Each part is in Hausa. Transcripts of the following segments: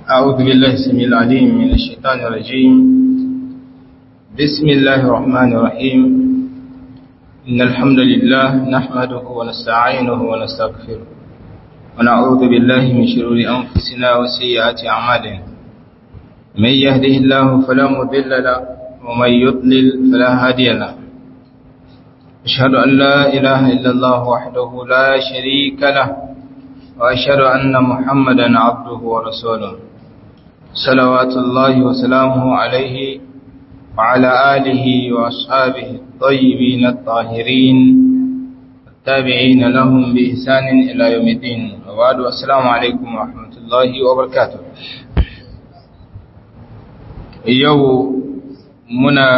أعوذ بالله السميع العليم من الشيطان الرجيم بسم الله الرحمن الرحيم إن الحمد لله نحمده ونستعينه ونستغفره ونعوذ بالله من شرور أنفسنا وسيئات أعمالنا من يهده الله فلا مضل له ومن يضلل فلا هادي له أشهد أن لا إله إلا الله وحده لا شريك له وأشهد أن محمدا عبده ورسوله صلوات الله وسلامه عليه وعلى آله وأصحابه الطيبين الطاهرين التابعين لهم بإحسان إلى يوم الدين وبعد السلام عليكم ورحمة الله وبركاته yau muna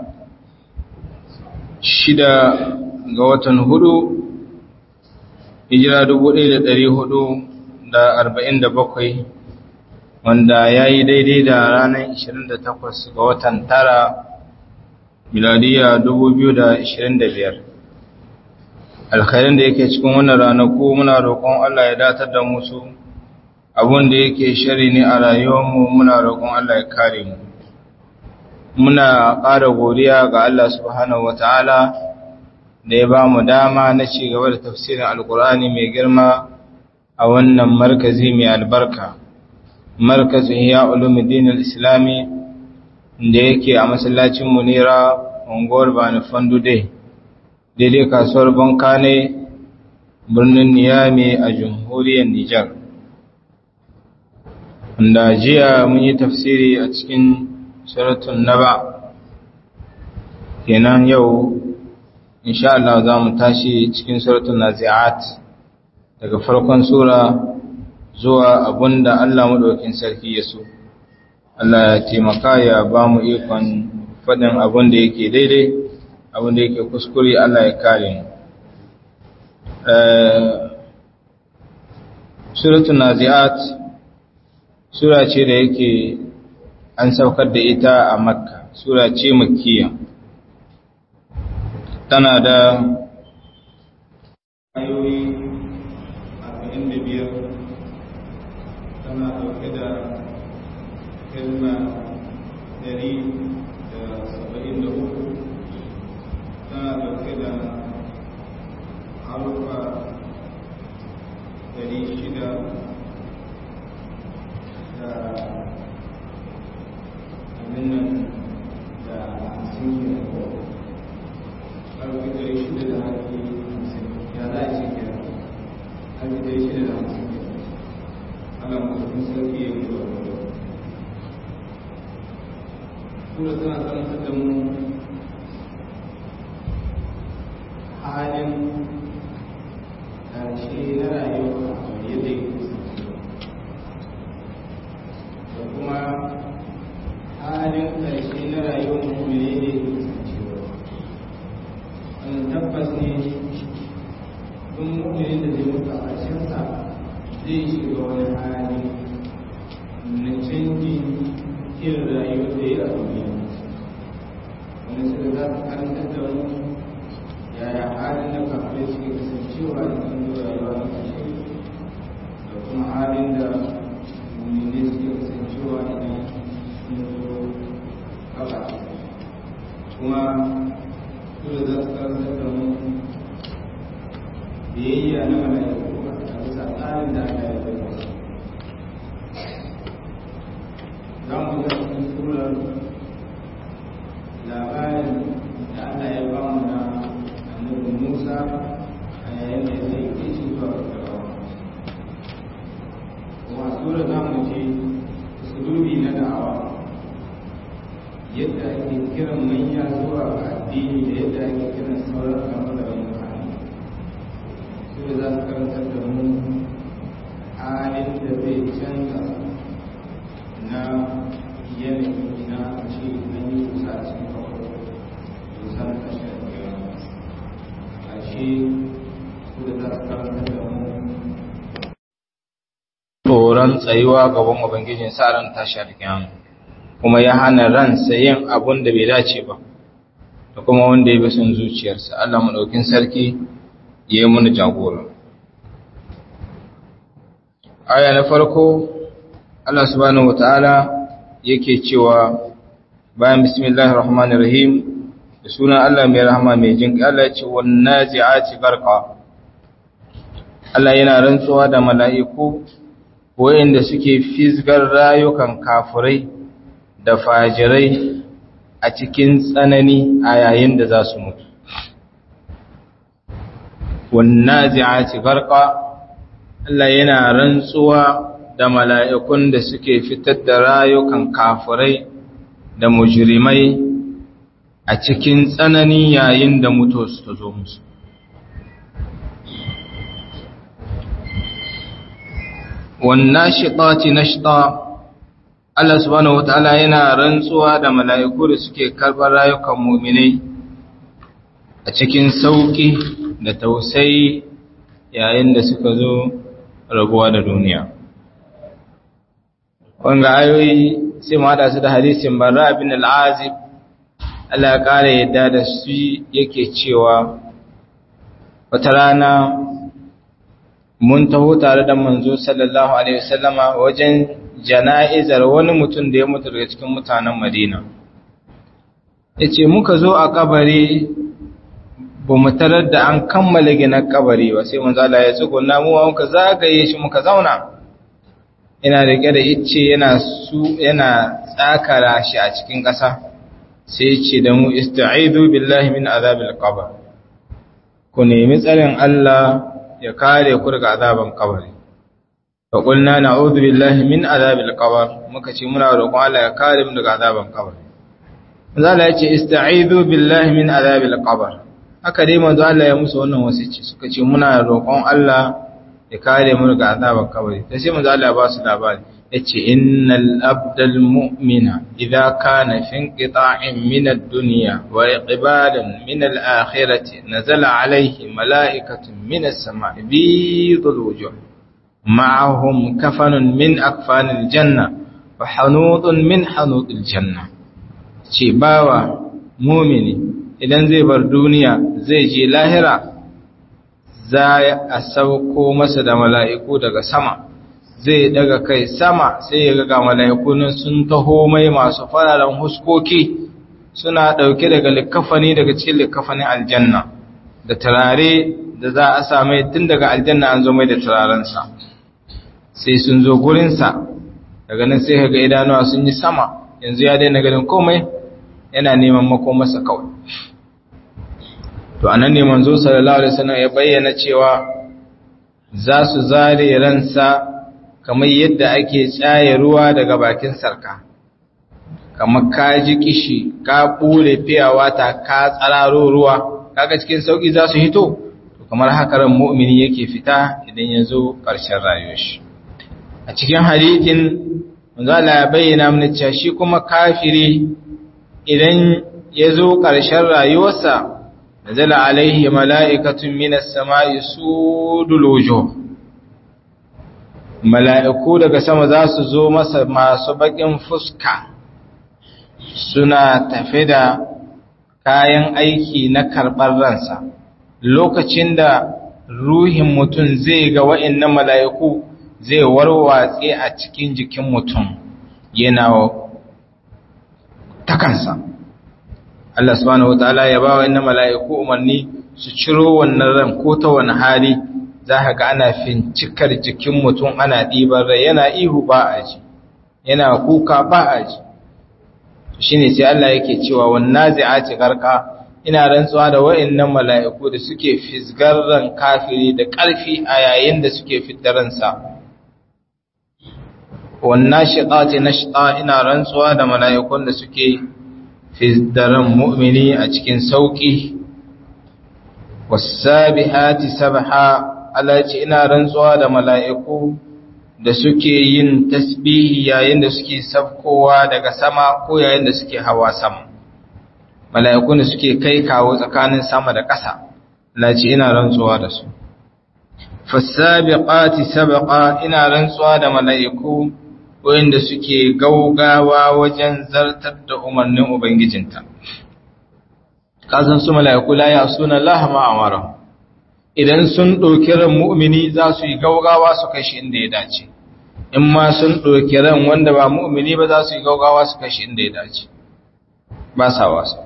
shida ga watan hudu hijira dubu ɗaya da ɗari hudu da arba'in da bakwai wanda ya yi daidai da ranar ishirin da takwas ga watan tara miladiya dubu biyu da ishirin da biyar alkhairin da yake cikin wannan ranaku muna roƙon Allah ya datar da musu abun da yake shari ne a rayuwarmu muna roƙon Allah ya kare mu muna ƙara godiya ga Allah subhanahu wataala da ya ba mu dama na ci gaba da tafsirin alkur'ani mai girma a wannan markazi mai albarka markazin ya ulumuddin islami da yake a masallacin munira unguwar bani fandude daidai kasuwar bankane birnin niyami a jamhuriyar nijar da jiya mun yi tafsiri a cikin suratun naba kenan yau insha Allah za mu tashi cikin suratul nazi'at daga farkon sura zuwa abunda Allah madaukin sarki ya so Allah ya taimaka ya ba mu ikon faɗin abin da yake daidai abin da yake kuskure Allah ya kare mu suratul nazi'at sura ce da yake an saukar da ita a makka sura ce makkiya tana da ayoyi arba'in da biyar tana ɗauke da kalma dari da saba'in da uku tana ɗauke da harufa dari shida da abin nan da hamsin da ƙarfi ɗari shida da haƙi hamsin ya za a ce kira haƙi ɗari shida da hamsin kira ana mutum sarki ya yi wa wani sura tana karantar da mu halin ƙarshe na rayuwa yadda ya da kuma halin ƙarshe na rayuwar mummune ne wannan tabbas ne duk mu'minin da zai mutu a ƙarshensa zai shiga wani hali na canji irin rayuwar da ya duniya wani suka za ta karanta da wani yaya halin da kafin suke kasancewa da kan rayuwa na ƙarshe da kuma halin da mu'minai suke kasancewa idan sun zo gaba kuma dole za su karantar da mu biyayya na mala'iku a bisa tsarin da aka yi zai za mu ga cikin surar labarin da Allah ya ba mu na annabi Musa a yayin da ya sai ke shi zuwa ga kuma surar za mu ce sulubi na da'awa yadda ake kiran manya zuwa ga addini da yadda ake kiran sauran kamar mutane su da za su karantar da mu halin da zai canza na yanayi na ce na yi kusa a cikin kawai kusa na kashe da a ce su da za su karantar da mu tsoron tsayuwa gaban ubangijin sa ran tashi alkiyama kuma ya hana ransa yin abun da bai dace ba da kuma wanda ya bi son zuciyarsa Allah madaukin sarki ya yi mana jagora aya na farko Allah subhanahu wataala yake cewa bayan bismillahir rahmanir rahim da sunan Allah mai rahama mai jin Allah ya ce wan nazi'ati garqa Allah yana rantsuwa da mala'iku wayanda suke fisgar rayukan kafirai da fajirai a cikin tsanani a yayin da za su mutu wan nazi'ati garqa Allah yana rantsuwa da mala'ikun da suke fitar da rayukan kafirai da mujrimai a cikin tsanani yayin da mutu su zo musu. Wannan shiɗaci na shiɗa, Allah subhanahu wata'ala yana rantsuwa da mala'iku da suke karɓar rayukan muminai a cikin sauƙi da tausayi yayin da suka zo rabuwa da duniya. wanga ayoyi sai mu hada su da hadisin barra bin al-azib Allah ya kare yadda da su yake cewa wata rana mun taho tare da manzo sallallahu alaihi wasallama wajen jana'izar wani mutum da ya mutu daga cikin mutanen Madina yace muka zo a kabari ba mu tarar da an kammala gina kabari ba sai manzo Allah ya tsuguna mu muka zagaye shi muka zauna yana rike da icce yana su yana tsakara shi a cikin ƙasa sai ce da mu ista'idu billahi min azabil qabr ku nemi tsarin Allah ya kare ku daga azaban kabari fa qulna na'udhu billahi min azabil qabr muka ce muna roƙon Allah ya kare mu daga azaban kabari manzo Allah ya ce ista'idu billahi min azabil qabr haka dai manzo Allah ya musu wannan wasici suka ce muna roƙon Allah ya kare mu daga azabar kabari sai sai manzo Allah ba su labari yace innal abdal mu'mina idza kana fi inqita'in min ad-dunya wa iqbalan min al-akhirati nazala alayhi mala'ikatun min as-sama'i bidul wujuh ma'ahum kafanun min akfanil janna wa hanudun min hanudil janna ce bawa mu'mini idan zai bar duniya zai je lahira za a sauko masa da mala'iku daga sama zai daga kai sama sai ya ga mala'iku nan sun taho mai masu fararen huskoki suna ɗauke daga likafani daga cikin likafanin aljanna da turare da za a same tun daga aljanna an zo mai da turarensa sai sun zo gurinsa daga nan sai ga idanuwa sun yi sama yanzu ya daina ganin komai yana neman makomarsa kawai to anan ne manzo sallallahu alaihi wasallam ya bayyana cewa za su zare ransa kamar yadda ake tsaye ruwa daga bakin sarka kamar ka ji kishi ka bule fiyawa ta ka tsararo ruwa kaga cikin sauki za su hito to kamar haka ran mu'mini yake fita idan ya zo ƙarshen rayuwar shi a cikin hadithin manzo Allah ya bayyana mana cewa shi kuma kafiri idan ya zo ƙarshen rayuwarsa نزل عليه ملائكة من السماء سود الوجوه mala'iku daga sama za su zo masa masu baƙin fuska suna tafe da kayan aiki na karɓar ransa lokacin da ruhin mutum zai ga wa'innan mala'iku zai warwatse a cikin jikin mutum yana takansa Allah subhanahu wataala ya ba wa inna mala'iku umarni su ciro wannan ran ko ta wani hali za ka ga ana fincikar jikin mutum ana ɗiban rai yana ihu ba a ji yana kuka ba a ji shi ne sai Allah yake cewa wannan zai garka ina rantsuwa da wa'innan mala'iku da suke fisgar ran kafiri da ƙarfi a yayin da suke fitar ransa wannan shiƙa na shiƙa ina rantsuwa da mala'ikun da suke daren mu'mini a cikin sauƙi wasabihati sabha Allah ce ina rantsuwa da mala'iku da suke yin tasbihi yayin da suke sabkowa daga sama ko yayin da suke hawa sama mala'iku da suke kai kawo tsakanin sama da ƙasa Allah ce ina rantsuwa da su fasabiqati sabqa ina rantsuwa da mala'iku wanda suke gaugawa wajen zartar da umarnin Ubangijinta. Kasan su mala'iku la ya suna lahama amara, idan sun ɗauki ran mu'mini za su yi gaugawa su kai shi inda ya dace. in ma sun ɗauki ran wanda ba mu'mini ba za su yi gaugawa su kashe inda ya dace ba sa wasa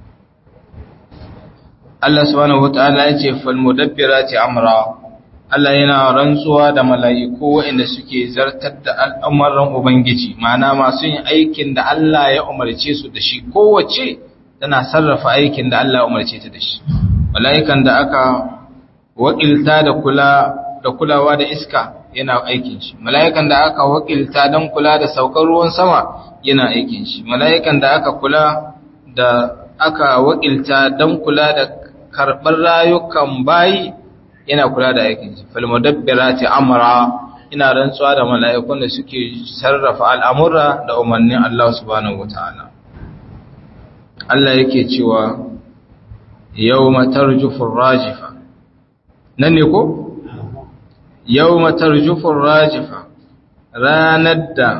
Allah subhanahu wata'ala ya ce falmudabbirati amra Allah yana rantsuwa da mala'iku waɗanda suke zartar da al'amuran Ubangiji, mana masu yin aikin da Allah ya umarce su da shi, kowace tana sarrafa aikin da Allah ya umarce ta da shi. Mala'ikan da aka wakilta da kula da kulawa da iska yana aikin shi, mala'ikan da aka wakilta don kula da saukar ruwan sama yana aikin shi, mala'ikan da aka kula da aka wakilta don kula da karɓar rayukan bayi yana kula da aikin shi falmudabbirati amra ina rantsuwa da mala'ikun da suke sarrafa al'amura da umarnin Allah subhanahu wataala Allah yake cewa yawma tarjufur rajifa nan ne ko yawma tarjufur rajifa ranar da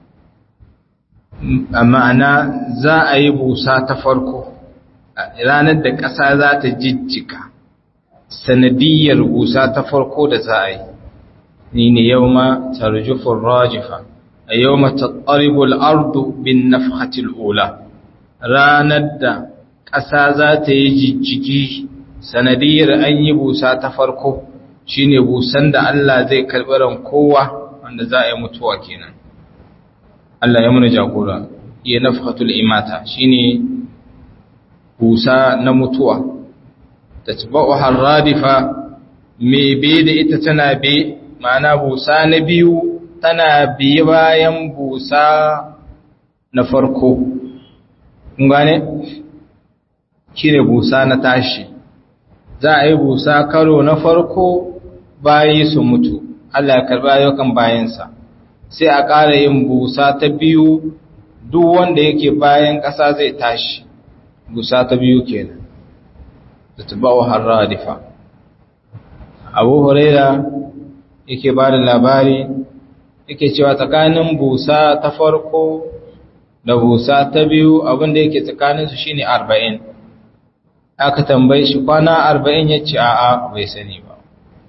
ma'ana za a yi busa ta farko ranar da ƙasa za ta jijjika sanadiyar busa ta farko da za a yi ni ne yau ma tarjufin rajifa a yau ma tattaribul ardu bin nafhatil ula ranar da ƙasa za ta yi jijjigi sanadiyar an yi busa ta farko shine busan da Allah zai karɓi ran kowa wanda za a yi mutuwa kenan Allah ya muna jagora iya nafhatul imata shine busa na mutuwa tatba'uha ar-radifa me be da ita tana be ma'ana busa na biyu tana bi bayan busa na farko kun gane shine busa na tashi za a yi busa karo na farko bayi su mutu Allah ya karba ayyukan bayansa sai a ƙara yin busa ta biyu duk wanda yake bayan ƙasa zai tashi busa ta biyu kenan da tabawa harradifa abu huraira yake ba da labari yake cewa tsakanin busa ta farko da busa ta biyu abinda yake tsakaninsu shine arba'in aka tambaye shi kwana arba'in ya ce a'a bai sani ba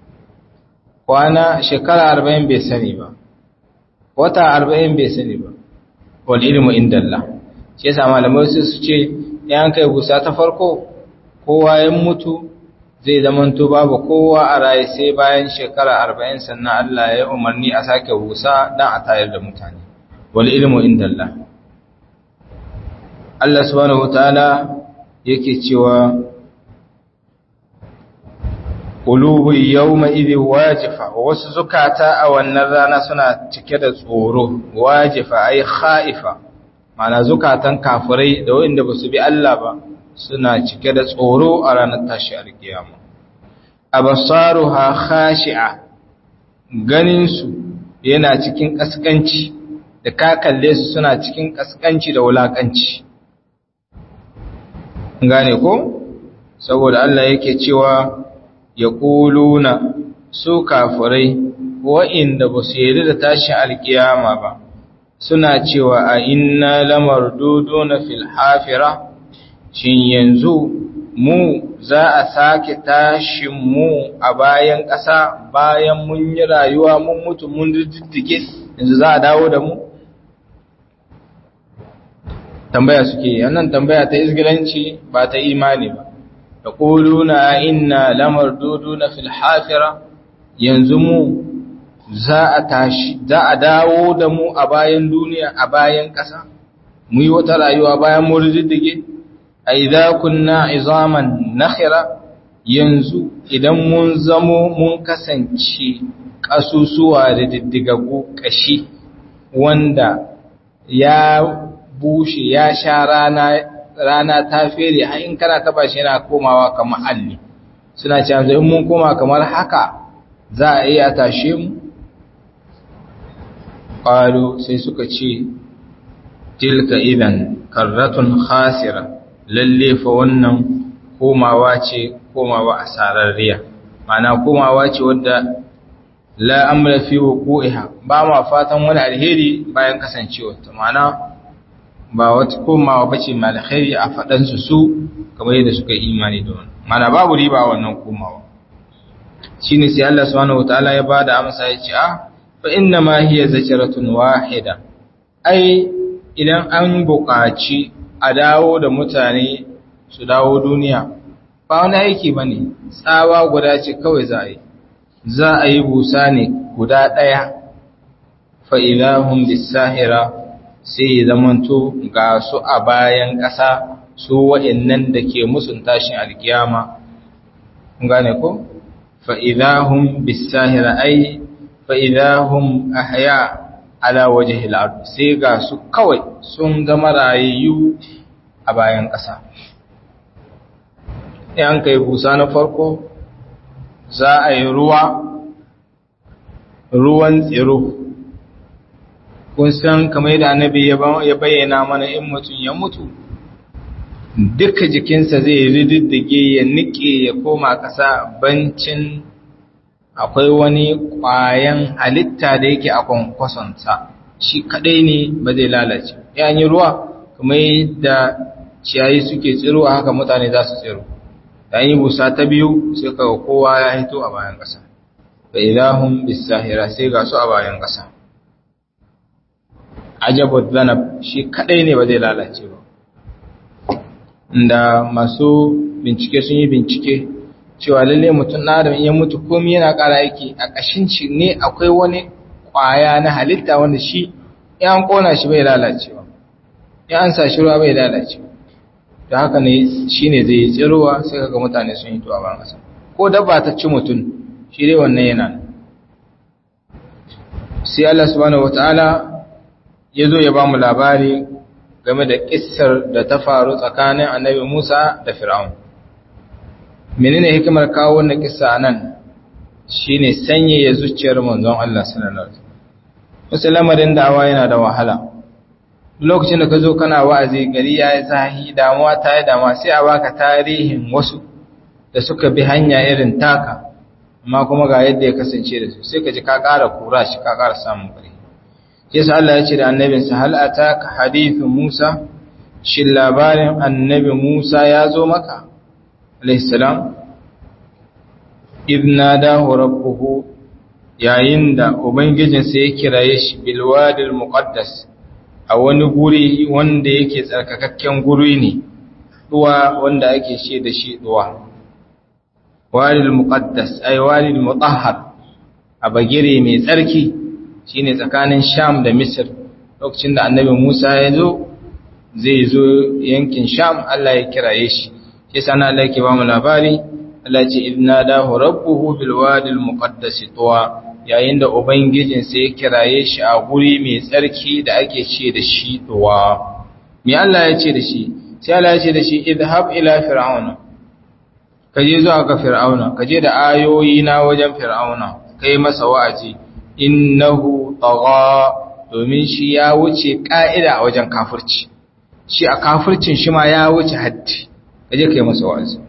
kwana shekara arba'in bai sani ba wata arba'in bai sani ba wal ilmu indallah shi yasa malamai su ce yan kai busa ta farko kowa ya mutu zai zamanto babu kowa a raye sai bayan shekara arba'in sannan Allah ya umarni a sake busa dan a tayar da mutane wal ilmu indallah Allah subhanahu wataala yake cewa qulubu yawma idhi wajifa wasu zukata a wannan rana suna cike da tsoro wajifa ay khaifa mana zukatan kafirai da wanda basu bi Allah ba suna cike da tsoro a ranar tashi alkiyama absaruha khashi'a ganin su yana cikin kaskanci da ka kalle su suna cikin kaskanci da wulakanci gane ko saboda Allah yake cewa yaquluna su kafirai wa'inda basu yarda da tashi alkiyama ba suna cewa a inna lamarduduna fil hafira shin yanzu mu za a sake tashin mu a bayan ƙasa bayan mun yi rayuwa mun mutu mun diddige yanzu za a dawo da mu tambaya suke wannan tambaya ta izgilanci ba ta imani ba da ƙuluna inna lamarduduna fil hafira yanzu mu za a tashi za a dawo da mu a bayan duniya a bayan ƙasa mu yi wata rayuwa bayan mu riddige a idza kunna izaman nakhira yanzu idan mun zamo mun kasance kasusuwa da diddigagu kashi wanda ya bushe ya sha rana rana ta fere har in kana taba shi yana komawa kamar alli suna cewa in mun koma kamar haka za a iya tashe mu qalu sai suka ce tilka idan karratun khasira lalle fa wannan komawa ce komawa asararriya ma'ana komawa ce wadda la amra fi wuqu'iha ba ma fatan wani alheri bayan kasancewa ta ma'ana ba wata komawa bace mai alheri a fadan su su kamar yadda suka yi imani da wannan ma'ana babu riba wannan komawa shine sai Allah subhanahu wataala ya bada amsa ya ce ah fa inna ma hiya zajratun wahida ai idan an buƙaci a dawo da mutane su dawo duniya ba wani aiki bane tsawa guda ce kawai za a yi za a yi busa ne guda ɗaya fa ilahum bisahira sai zamanto ga su a bayan ƙasa su wa'annan da ke musun tashin alkiyama gane ko fa'idahun bisahira ai fa'idahun ahya ala waje hil'adu sai ga su kawai sun zama rayayyu a bayan ƙasa yan kai busa na farko za a yi ruwa ruwan tsiro kun san kamar da annabi ya bayyana mana in mutum ya mutu duka jikinsa zai rididdige ya nike ya koma ƙasa bancin akwai wani ƙwayan halitta da yake a kwankwasonsa shi kaɗai ne ba zai lalace ya yi ruwa kuma yadda ciyayi suke tsiro a haka mutane za su tsiro da yi busa ta biyu sai kaga kowa ya hito a bayan ƙasa da ilahun bisahira sai ga su a bayan ƙasa ajabu zanab shi kaɗai ne ba zai lalace ba da masu bincike sun yi bincike cewa lalle mutum na adam ya mutu komai yana ƙara aiki a ƙashin shi ne akwai wani ƙwaya na halitta wanda shi ya an ƙona shi bai lalacewa ya an sa shi ruwa bai lalacewa da haka ne shi ne zai tsirowa sai kaga mutane sun yi tuwa ban ƙasa ko dabba ta ci mutum shi dai wannan yana sai Allah subhanahu wataala ya zo ya ba mu labari game da kissar da ta faru tsakanin annabi Musa da Fir'aun. Menene hikimar kawo wannan kissa nan shine sanyaya zuciyar manzon Allah sallallahu alaihi wasallam. lamarin da'awa yana da wahala. Lokacin da ka zo kana wa'azi gari ya yi zahi damuwa ta yi damuwa sai a baka tarihin wasu da suka bi hanya irin taka amma kuma ga yadda ya kasance da su sai ka ji ka ƙara kura shi ka ƙara samun ƙari. yasa Allah ya ce da annabinsa hal ataka hadithu Musa shin labarin annabi Musa ya zo maka alayhi salam idna dahu rabbuhu yayin da ubangijinsa ya kiraye shi bil wadil muqaddas a wani guri wanda yake tsarkakakken guri ne duwa wanda ake ce da shi duwa wadil muqaddas ay wadil mutahhar a bagire mai tsarki shine tsakanin Sham da Misr lokacin da Annabi Musa ya zo zai zo yankin Sham Allah ya kiraye shi sai sana Allah yake ba mu labari Allah ce idna dahu rabbuhu bil wadi al muqaddas tuwa yayin da ubangijin sai ya kiraye shi a guri mai tsarki da ake ce da shi tuwa me Allah ya ce da shi sai Allah ya ce da shi idhab ila fir'auna kaje zuwa ga fir'auna kaje da ayoyi na wajen fir'auna kai masa wa'azi innahu tagha domin shi ya wuce ka'ida a wajen kafirci shi a kafircin shi ma ya wuce haddi kaje kai masa wa'azi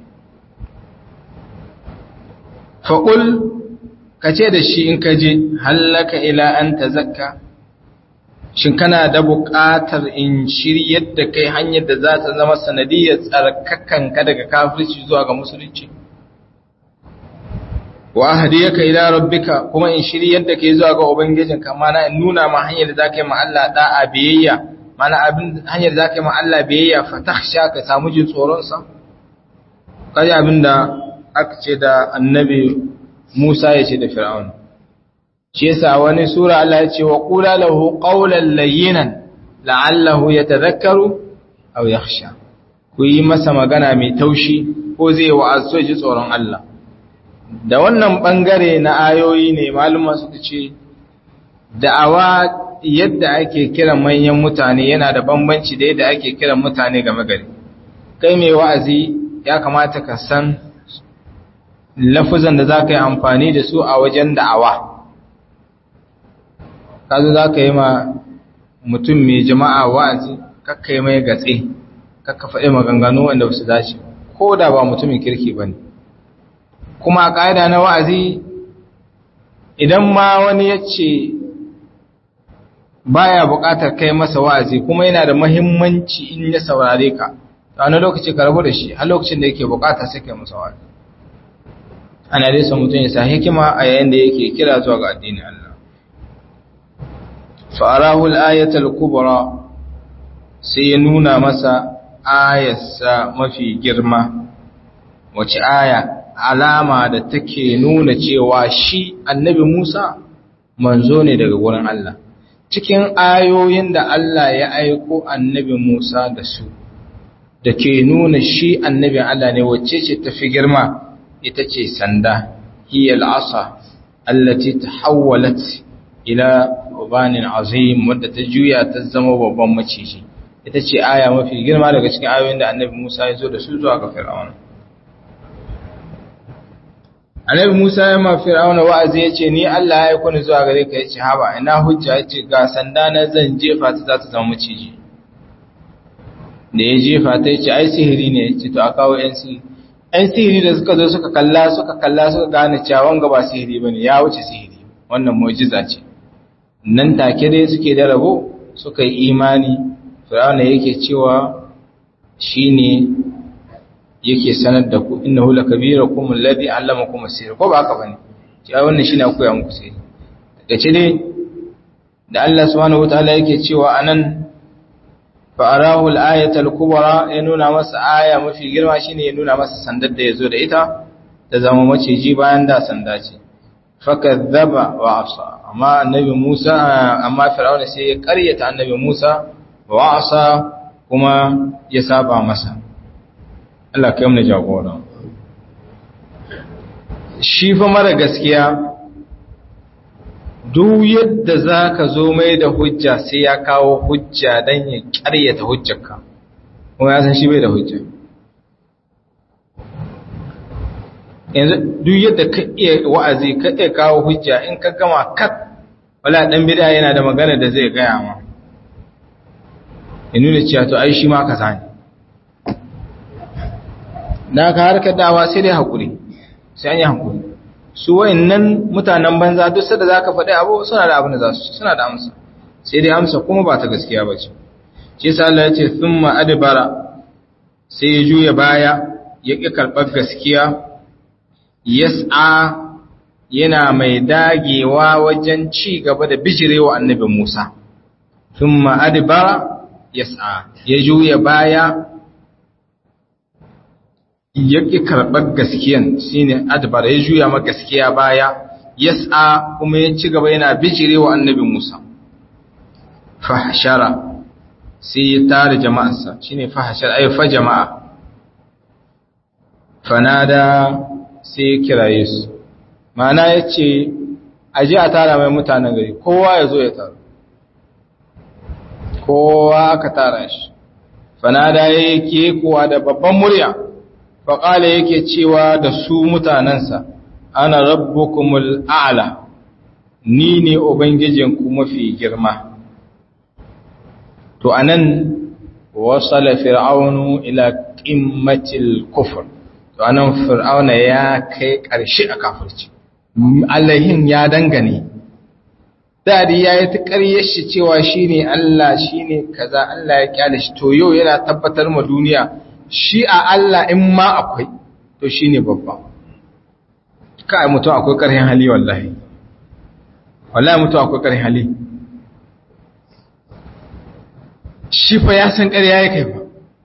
faqul kace da shi in kaje hallaka ila an tazakka shin kana da buƙatar in shiryar da kai hanyar da za ta zama sanadiyar tsarkakanka daga kafirci zuwa ga musulunci wa ahdiyaka ila rabbika kuma in shiryar da kai zuwa ga ubangijinka mana in nuna ma hanyar da zaka yi ma Allah da'a biyayya mana abin hanyar da zaka yi ma Allah biyayya fatakhsha ka samu jin tsoron sa kai abinda aka ce da annabi Musa ya ce da Fir'aun shi yasa wani sura Allah ya ce wa qula lahu qawlan layyinan la'allahu yatadhakkaru aw yakhsha ku yi masa magana mai taushi ko zai wa'azu ji tsoron Allah da wannan bangare na ayoyi ne maluma suka ce da'awa yadda ake kiran manyan mutane yana da bambanci da yadda ake kiran mutane game gari kai mai wa'azi ya kamata ka san lafuzan da za ka yi amfani da su a wajen da'awa kazu za ka yi ma mutum mai jama'a wa'azi kakka yi mai gatse kakka faɗi maganganu wanda ba su dace ko da ba mutumin kirki ba ne kuma a ƙa'ida na wa'azi idan ma wani ya ce baya buƙatar kai masa wa'azi kuma yana da mahimmanci in ya saurare ka a wani lokaci ka rabu da shi har lokacin da yake buƙata sai kai masa wa'azi ana dai son mutum ya sa hikima a yayin da yake kira zuwa ga addinin Allah fa'arahu al-ayatul kubra sai ya nuna masa ayarsa mafi girma wace aya alama da take nuna cewa shi annabi Musa manzo ne daga wurin Allah cikin ayoyin da Allah ya aiko annabi Musa da su da ke nuna shi annabin Allah ne wacce ce tafi girma ita ce sanda hiya al'asa allati tahawwalat ila ubanin azim wadda ta juya ta zama babban maciji ita ce aya mafi girma daga cikin ayoyin da annabi Musa ya zo da su zuwa ga Fir'auna annabi Musa ya ma Fir'auna wa'azi ya ce ni Allah ya aiko ni zuwa gare ka ya ce haba ina hujja ya ce ga sanda na zan jefa ta za ta zama maciji da ya jefa ta ya ce ai sihiri ne ya ce to a kawo yan sihiri yan sihiri da suka zo suka kalla suka kalla suka gane cewa wanga ba sihiri bane ya wuce sihiri wannan mu'jiza ce nan take dai suke da rabo suka yi imani Fir'auna yake cewa shine yake sanar da ku innahu lakabirakum alladhi allamakum as-sihr ko ba haka bane cewa wannan shine koya muku sihiri dace ne da Allah subhanahu wataala yake cewa anan fa arahu al-ayata al-kubra ya nuna masa aya mafi girma shine ya nuna masa sandar da yazo da ita ta zama maciji bayan da sanda ce fakadzaba wa asa amma annabi Musa amma Fir'auna sai ya karyata annabi Musa wa asa kuma ya saba masa Allah kai mu jagora shi fa mara gaskiya duk yadda zaka zo mai da hujja sai ya kawo hujja dan ya karyata hujjarka kuma ya san shi bai da hujja yanzu duk yadda ka iya wa'azi ka iya kawo hujja in ka gama kat wala dan bid'a yana da magana da zai gaya ma ya nuna cewa to ai shi ma ka sani da ka harkar dawa sai dai hakuri sai an yi hakuri su wayannan mutanen banza duk sada zaka faɗi abu suna da abin da za su suna da amsa sai dai amsa kuma ba ta gaskiya ba ce shi yasa Allah ya ce thumma adbara sai ya juya baya ya ƙi karɓar gaskiya yas'a yana mai dagewa wajen ci gaba da bijirewa annabi Musa thumma adbara yas'a ya juya baya ya ƙi karɓar gaskiyan shine adbara ya juya ma gaskiya baya yas'a kuma ya ci gaba yana bijirewa annabi Musa fahshara sai ya tare jama'arsa shine fahshara ay fa jama'a fanada sai ya kiraye su ma'ana ya ce aji a tara mai mutanen gari kowa ya zo ya taru kowa ka tara shi fanada ya yake kuwa da babban murya faƙala yake cewa da su mutanensa ana rabbukumul a'la ni ne ubangijinku mafi girma to anan wasala fir'aunu ila qimmatil kufr to anan fir'auna ya kai ƙarshe a kafirci allahin ya dangane dadi ya yi ta ƙaryar shi cewa shi ne Allah shi ne kaza Allah ya kyale shi to yau yana tabbatar ma duniya shi a Allah in ma akwai to shi ne babba kai mutum akwai ƙarhin hali wallahi wallahi mutum akwai ƙarhin hali shi fa ya san ƙarya ya kai ba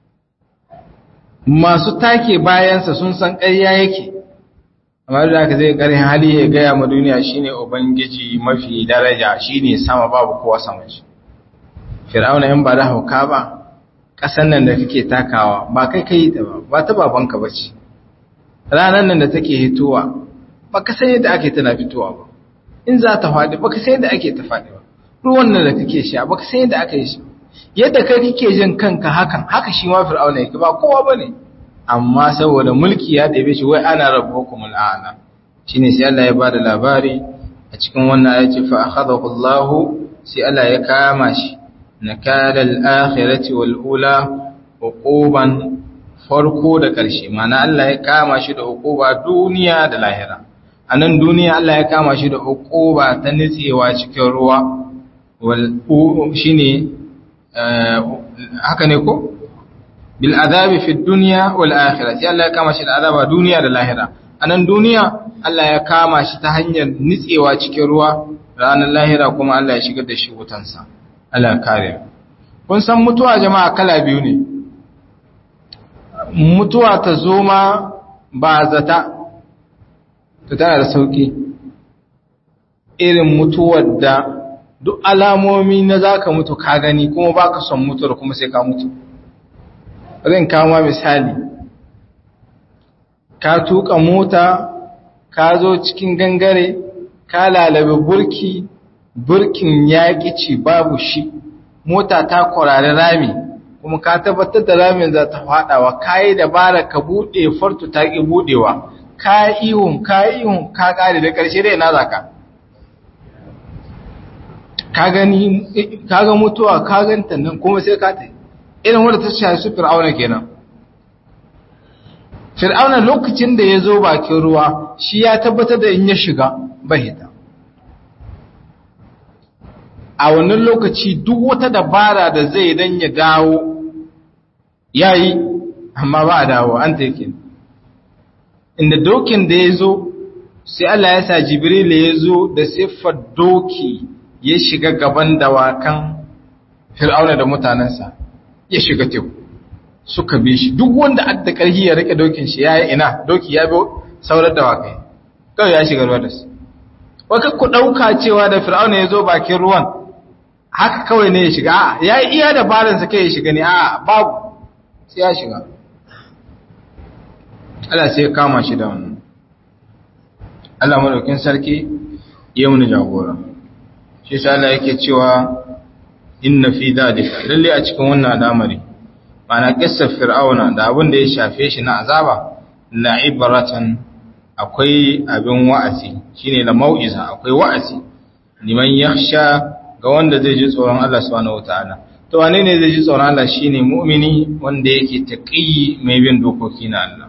masu take bayansa sun san ƙarya yake amma da aka zai ƙarin hali ya gaya ma duniya shine ubangiji mafi daraja shine sama babu kowa sama shi fir'auna in ba da hauka ba ƙasan nan da kake takawa ba kai kai ta ba ba ta babanka ba ce ranar nan da take hitowa ba ka san yadda ake tana fitowa ba in za ta faɗi ba ka san yadda ake ta faɗi ba ruwan nan da kake sha ba ka san yadda aka yi shi yadda kai kake jin kanka hakan haka shi ma fir'auna yake ba kowa bane amma saboda mulki ya ɗebe shi wai ana rabbukum al'ala shine sai Allah ya bada labari a cikin wannan ayati fa akhadahu Allah sai Allah ya kama shi nakala al-akhirati wal ula uquban farko da ƙarshe mana Allah ya kama shi da uquba duniya da lahira anan duniya Allah ya kama shi da uquba ta nitsewa cikin ruwa wal shine haka ne ko bil azabi fi dunya wal akhirah sai Allah ya kama shi da azaba duniya da lahira anan duniya Allah ya kama shi ta hanyar nitsewa cikin ruwa ranar lahira kuma Allah ya shigar da shi wutansa Allah kare kun san mutuwa jama'a kala biyu ne mutuwa ta zo ma ba zata ta tana da sauki irin mutuwar da duk alamomi na zaka mutu ka gani kuma baka son mutuwar kuma sai ka mutu zan kama misali ka tuka mota ka zo cikin gangare ka lalabe burki burkin yaƙi ci babu shi mota ta kwarari rami kuma ka tabbatar da ramin za ta faɗawa ka yi dabara ka buɗe fartu ta ƙi buɗewa ka ihun ka ihun ka ƙare da ƙarshe dai na zaka ka gani ka ga mutuwa ka ganta nan kuma sai ka ta irin wadda ta shafi su fir'auna kenan fir'auna lokacin da ya zo bakin ruwa shi ya tabbatar da in ya shiga bahita a wannan lokaci duk wata dabara da zai dan ya dawo yayi amma ba a dawo an take inda dokin da ya zo sai Allah ya sa Jibril ya zo da siffar doki ya shiga gaban dawakan fir'auna da mutanensa ya shiga teku suka bi shi duk wanda adda karhi ya rike dokin shi yayi ina doki ya bi saurar dawakai kawai ya shiga ruwa da su waka ku dauka cewa da fir'auna ya zo bakin ruwan haka kawai ne ya shiga a'a yayi iya dabaran sa kai ya shiga ne a'a babu sai ya shiga Allah sai ya kama shi da wannan Allah madaukin sarki ya mun jagora shi sai Allah yake cewa inna fi dalika lalle a cikin wannan al'amari mana kissar fir'auna da abin da ya shafe shi na azaba la ibratan akwai abin wa'azi shine la mau'iza akwai wa'azi liman yakhsha ga wanda zai ji tsoron Allah subhanahu wataala to wane ne zai ji tsoron Allah shine mu'mini wanda yake taqi mai bin dokoki na Allah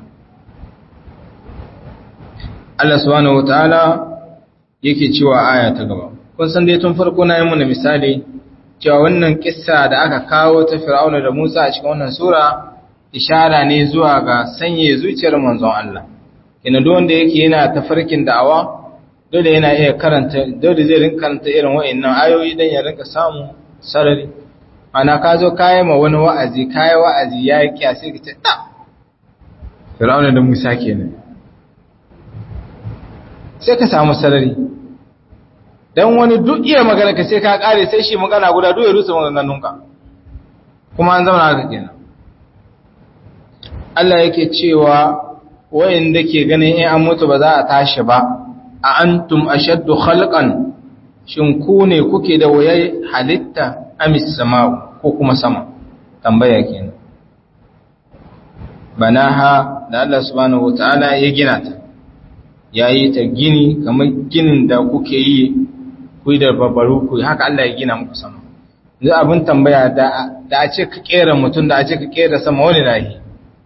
Allah subhanahu wataala yake cewa aya ta gaba kun san dai tun farko na yi mana misali cewa wannan kissa da aka kawo ta Fir'auna da Musa a cikin wannan sura ishara ne zuwa ga sanye zuciyar manzon Allah kina duk wanda yake yana tafarkin da'awa dole yana iya karanta dole zai rinka karanta irin wa'annan ayoyi dan ya rinka samu sarari ana ka zo kai ma wani wa'azi kai wa'azi yayi kiyasi ka ce da Fir'auna da Musa kenan sai ka samu sarari dan wani duk iya magana ka sai ka kare sai shi magana guda duk ya rusa maganganunka kuma an zauna haka kenan Allah yake cewa wayanda ke ganin in an mutu ba za a tashi ba a antum ashaddu khalqan shin ku ne kuke da wayai halitta amis sama'u ko kuma sama tambaya kenan banaha da Allah subhanahu wataala ya gina ta yayi ta gini kamar ginin da kuke yi ku da babbaru ku haka Allah ya gina muku sama yanzu abin tambaya da da a ce ka kera mutum da a ce ka kera sama wani lahi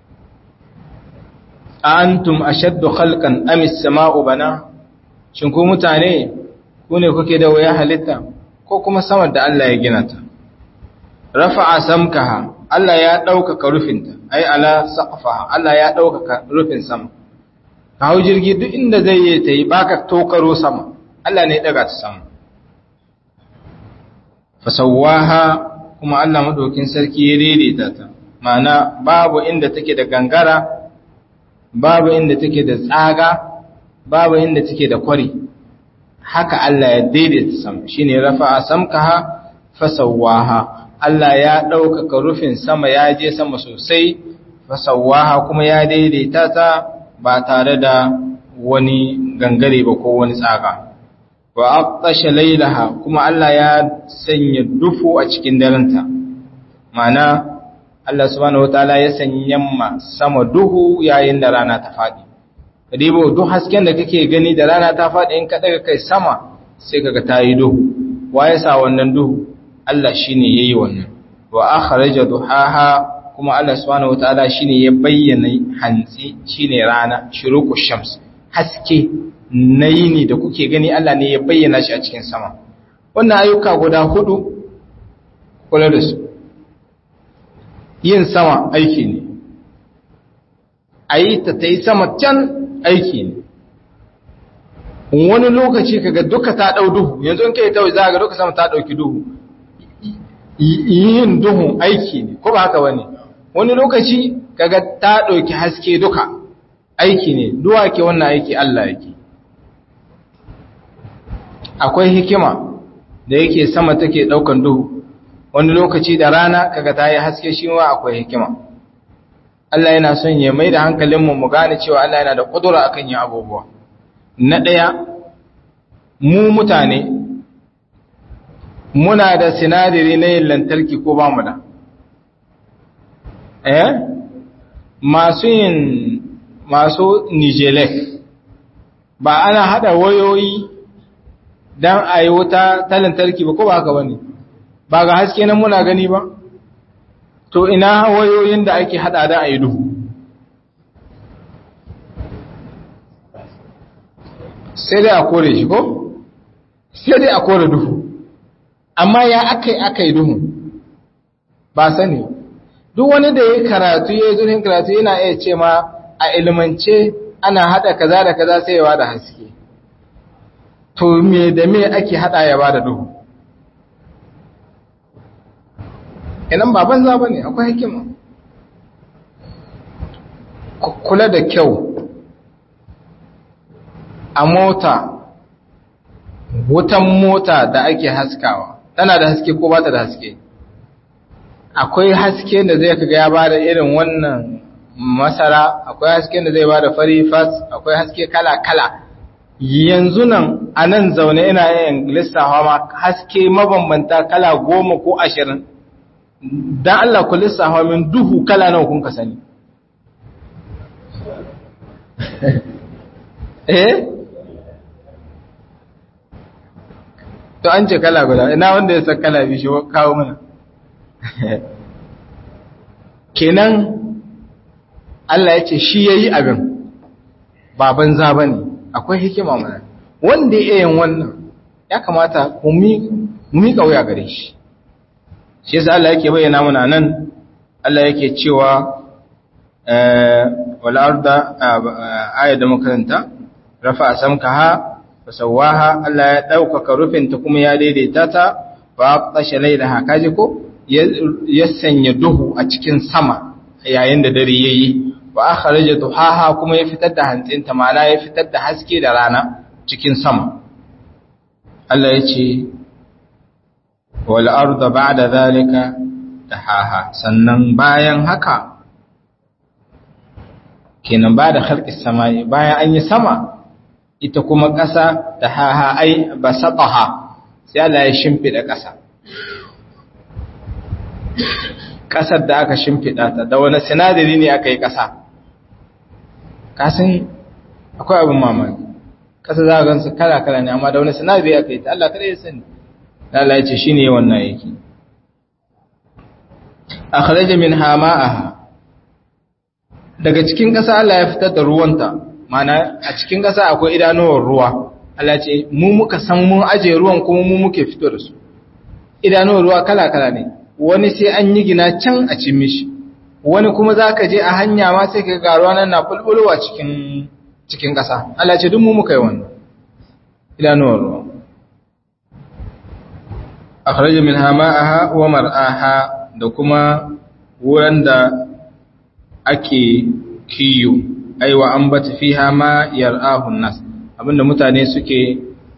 antum ashaddu khalqan am as-sama'u bana shin ku mutane ku ne kuke da waya halitta ko kuma sama da Allah ya gina ta rafa'a samkaha Allah ya ɗaukaka rufinta ai ala saqfaha Allah ya ɗaukaka rufin sama ka hau jirgi duk inda zai yi ta yi baka tokaro sama Allah ne ya daga ta sama fasawaha kuma Allah madaukin sarki ya daidaita ta ma'ana babu inda take da gangara babu inda take da tsaga babu inda take da kwari haka Allah ya daidaita sama shine rafa'a samkaha fasawaha Allah ya ɗaukaka rufin sama ya je sama sosai fasawaha kuma ya daidaita ta ba tare da wani gangare ba ko wani tsaga wa aqtasha laylaha kuma Allah ya sanya dufu a cikin darenta mana Allah subhanahu wataala ya sanya ma sama duhu yayin da rana ta fadi kadibo duk hasken da kake gani da rana ta fadi in ka daga kai sama sai kaga tayi duhu wa ya sa wannan duhu Allah shine yayi wannan wa akhraja duhaha kuma Allah subhanahu wataala shine ya bayyana hantsi shine rana shuruqu shams haske na yini da kuke gani Allah ne ya bayyana shi a cikin sama wannan ayyuka guda hudu kula da su yin sama aiki ne a yi ta ta yi sama can aiki ne wani lokaci kaga duka ta dau duhu yanzu in kai ta za ga duka sama ta dauki duhu yin duhu aiki ne ko ba haka bane wani lokaci kaga ta dauki haske duka aiki ne duwa ke wannan aiki Allah yake akwai hikima da yake sama take daukan duhu wani lokaci da rana kaga ta yi haske shi ma akwai hikima Allah yana son ya mai da hankalinmu mu gane cewa Allah yana da kudura akan yin abubuwa na ɗaya mu mutane muna da sinadari na yin lantarki ko ba mu da eh masu yin masu nijelek ba ana hada wayoyi don a yi wuta ta lantarki ba ko ba haka ba ne ba ga haske nan muna gani ba to ina wayoyin da ake hada da a yi duhu sai dai a kore shi ko sai dai a kore duhu amma ya aka yi aka yi duhu ba sani duk wani da ya karatu ya yi zurfin karatu yana iya ce ma a ilmance ana hada kaza da kaza sai ya da haske to me da me ake hada ya bada duhu idan ba banza ba ne akwai hikima kula da kyau a mota wutan mota da ake haskawa tana da haske ko ba ta da haske akwai haske da zai kaga ya bada irin wannan masara akwai haske da zai bada fari fas akwai haske kala-kala yanzu nan a nan zaune ina yin lissafa ma haske mabambanta kala goma ko ashirin don Allah ku lissafa min duhu kala nawa kun ka sani eh to an ce kala guda ina wanda ya san kala bishi kawo mana kenan Allah ya ce shi ya yi abin ba banza ba ne akwai hikima mana wanda ya yin wannan ya kamata mu miƙa wuya gare shi shi yasa Allah yake bayyana mana nan Allah yake cewa wal arda aya da makaranta rafa samkaha fasawaha Allah ya daukaka rufinta kuma ya daidaita ta fa aqtasha laylaha kaji ko ya sanya duhu a cikin sama yayin da dare yayi wa akhraja duhaha kuma ya fitar da hantsinta ma'ana ya fitar da haske da rana cikin sama Allah ya ce wal arda ba'da zalika dahaha sannan bayan haka kenan ba da khalqis samai bayan an yi sama ita kuma ƙasa dahaha ai basataha sai Allah ya shimfida ƙasa ƙasar da aka shimfida ta da wani sinadari ne aka yi ƙasa kasan akwai abin mamaki ƙasa za a gansu kala-kala ne amma da wani sinadari aka yi ta Allah kada ya sani Allah ya ce shi ne wannan yake akhraja min hama'aha daga cikin ƙasa Allah ya fitar da ruwanta mana a cikin ƙasa akwai idanuwar ruwa Allah ce mu muka san mun aje ruwan kuma mu muke fito da su idanuwar ruwa kala-kala ne wani sai an yi gina can a cin mishi wani kuma za ka je a hanya ma sai ka ga ruwa nan na bulbulwa cikin cikin ƙasa Allah ce duk mu muka yi wannan idanuwar ruwa akhraja min hama'aha wa mar'aha da kuma wurin da ake kiyo aiwa an bata fiha ma yar'ahu nas abinda mutane suke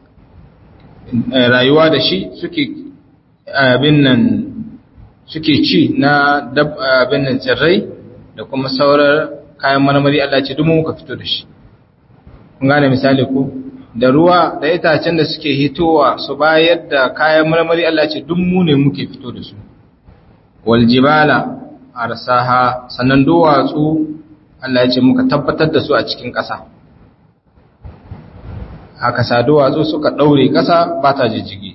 rayuwa da shi suke abin nan suke ci na abin nan tsirrai da kuma saurar kayan marmari Allah ce duk muka fito da shi kun gane misali ko da ruwa da itacen da suke hitowa su bayar da kayan marmari Allah ce duk mu ne muke fito da su wal jibala arsaha sannan duwatsu Allah ya ce muka tabbatar da su a cikin ƙasa haka sa duwatsu suka ɗaure ƙasa ba ta jijjigi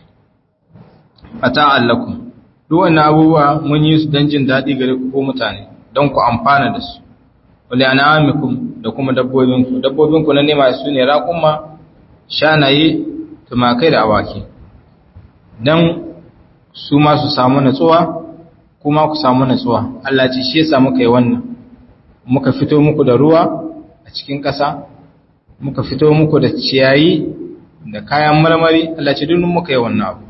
a ta'allakum duk wannan abubuwa mun yi su don jin daɗi gare ku ko mutane don ku amfana da su wale an'amikum da kuma dabbobinku dabbobinku na nema su ne raƙumma shanaye tumakai da awaki don su ma su samu natsuwa kuma ku samu natsuwa Allah ce shi yasa muka yi wannan muka fito muku da ruwa a cikin ƙasa muka fito muku da ciyayi da kayan marmari Allah ce duk muka yi wannan abu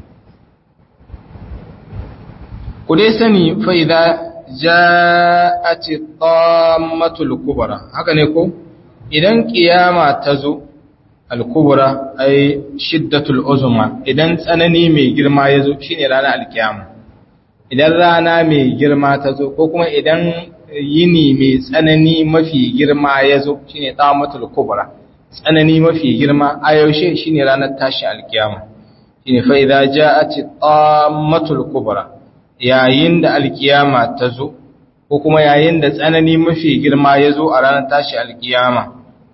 ku dai sani fa idza ja'at tammatul kubra haka ne ko idan kiyama ta zo al-kubra ay shiddatul uzma idan tsanani mai girma ya zo shine ranar alkiyama idan rana mai girma ta zo ko kuma idan yini mai tsanani mafi girma ya zo shine tammatul kubra tsanani mafi girma a yaushe shine ranar tashi alkiyama shine fa idza ja'at tammatul kubra yayin da alkiyama ta zo ko kuma yayin da tsanani mafi girma ya zo a ranar tashi alkiyama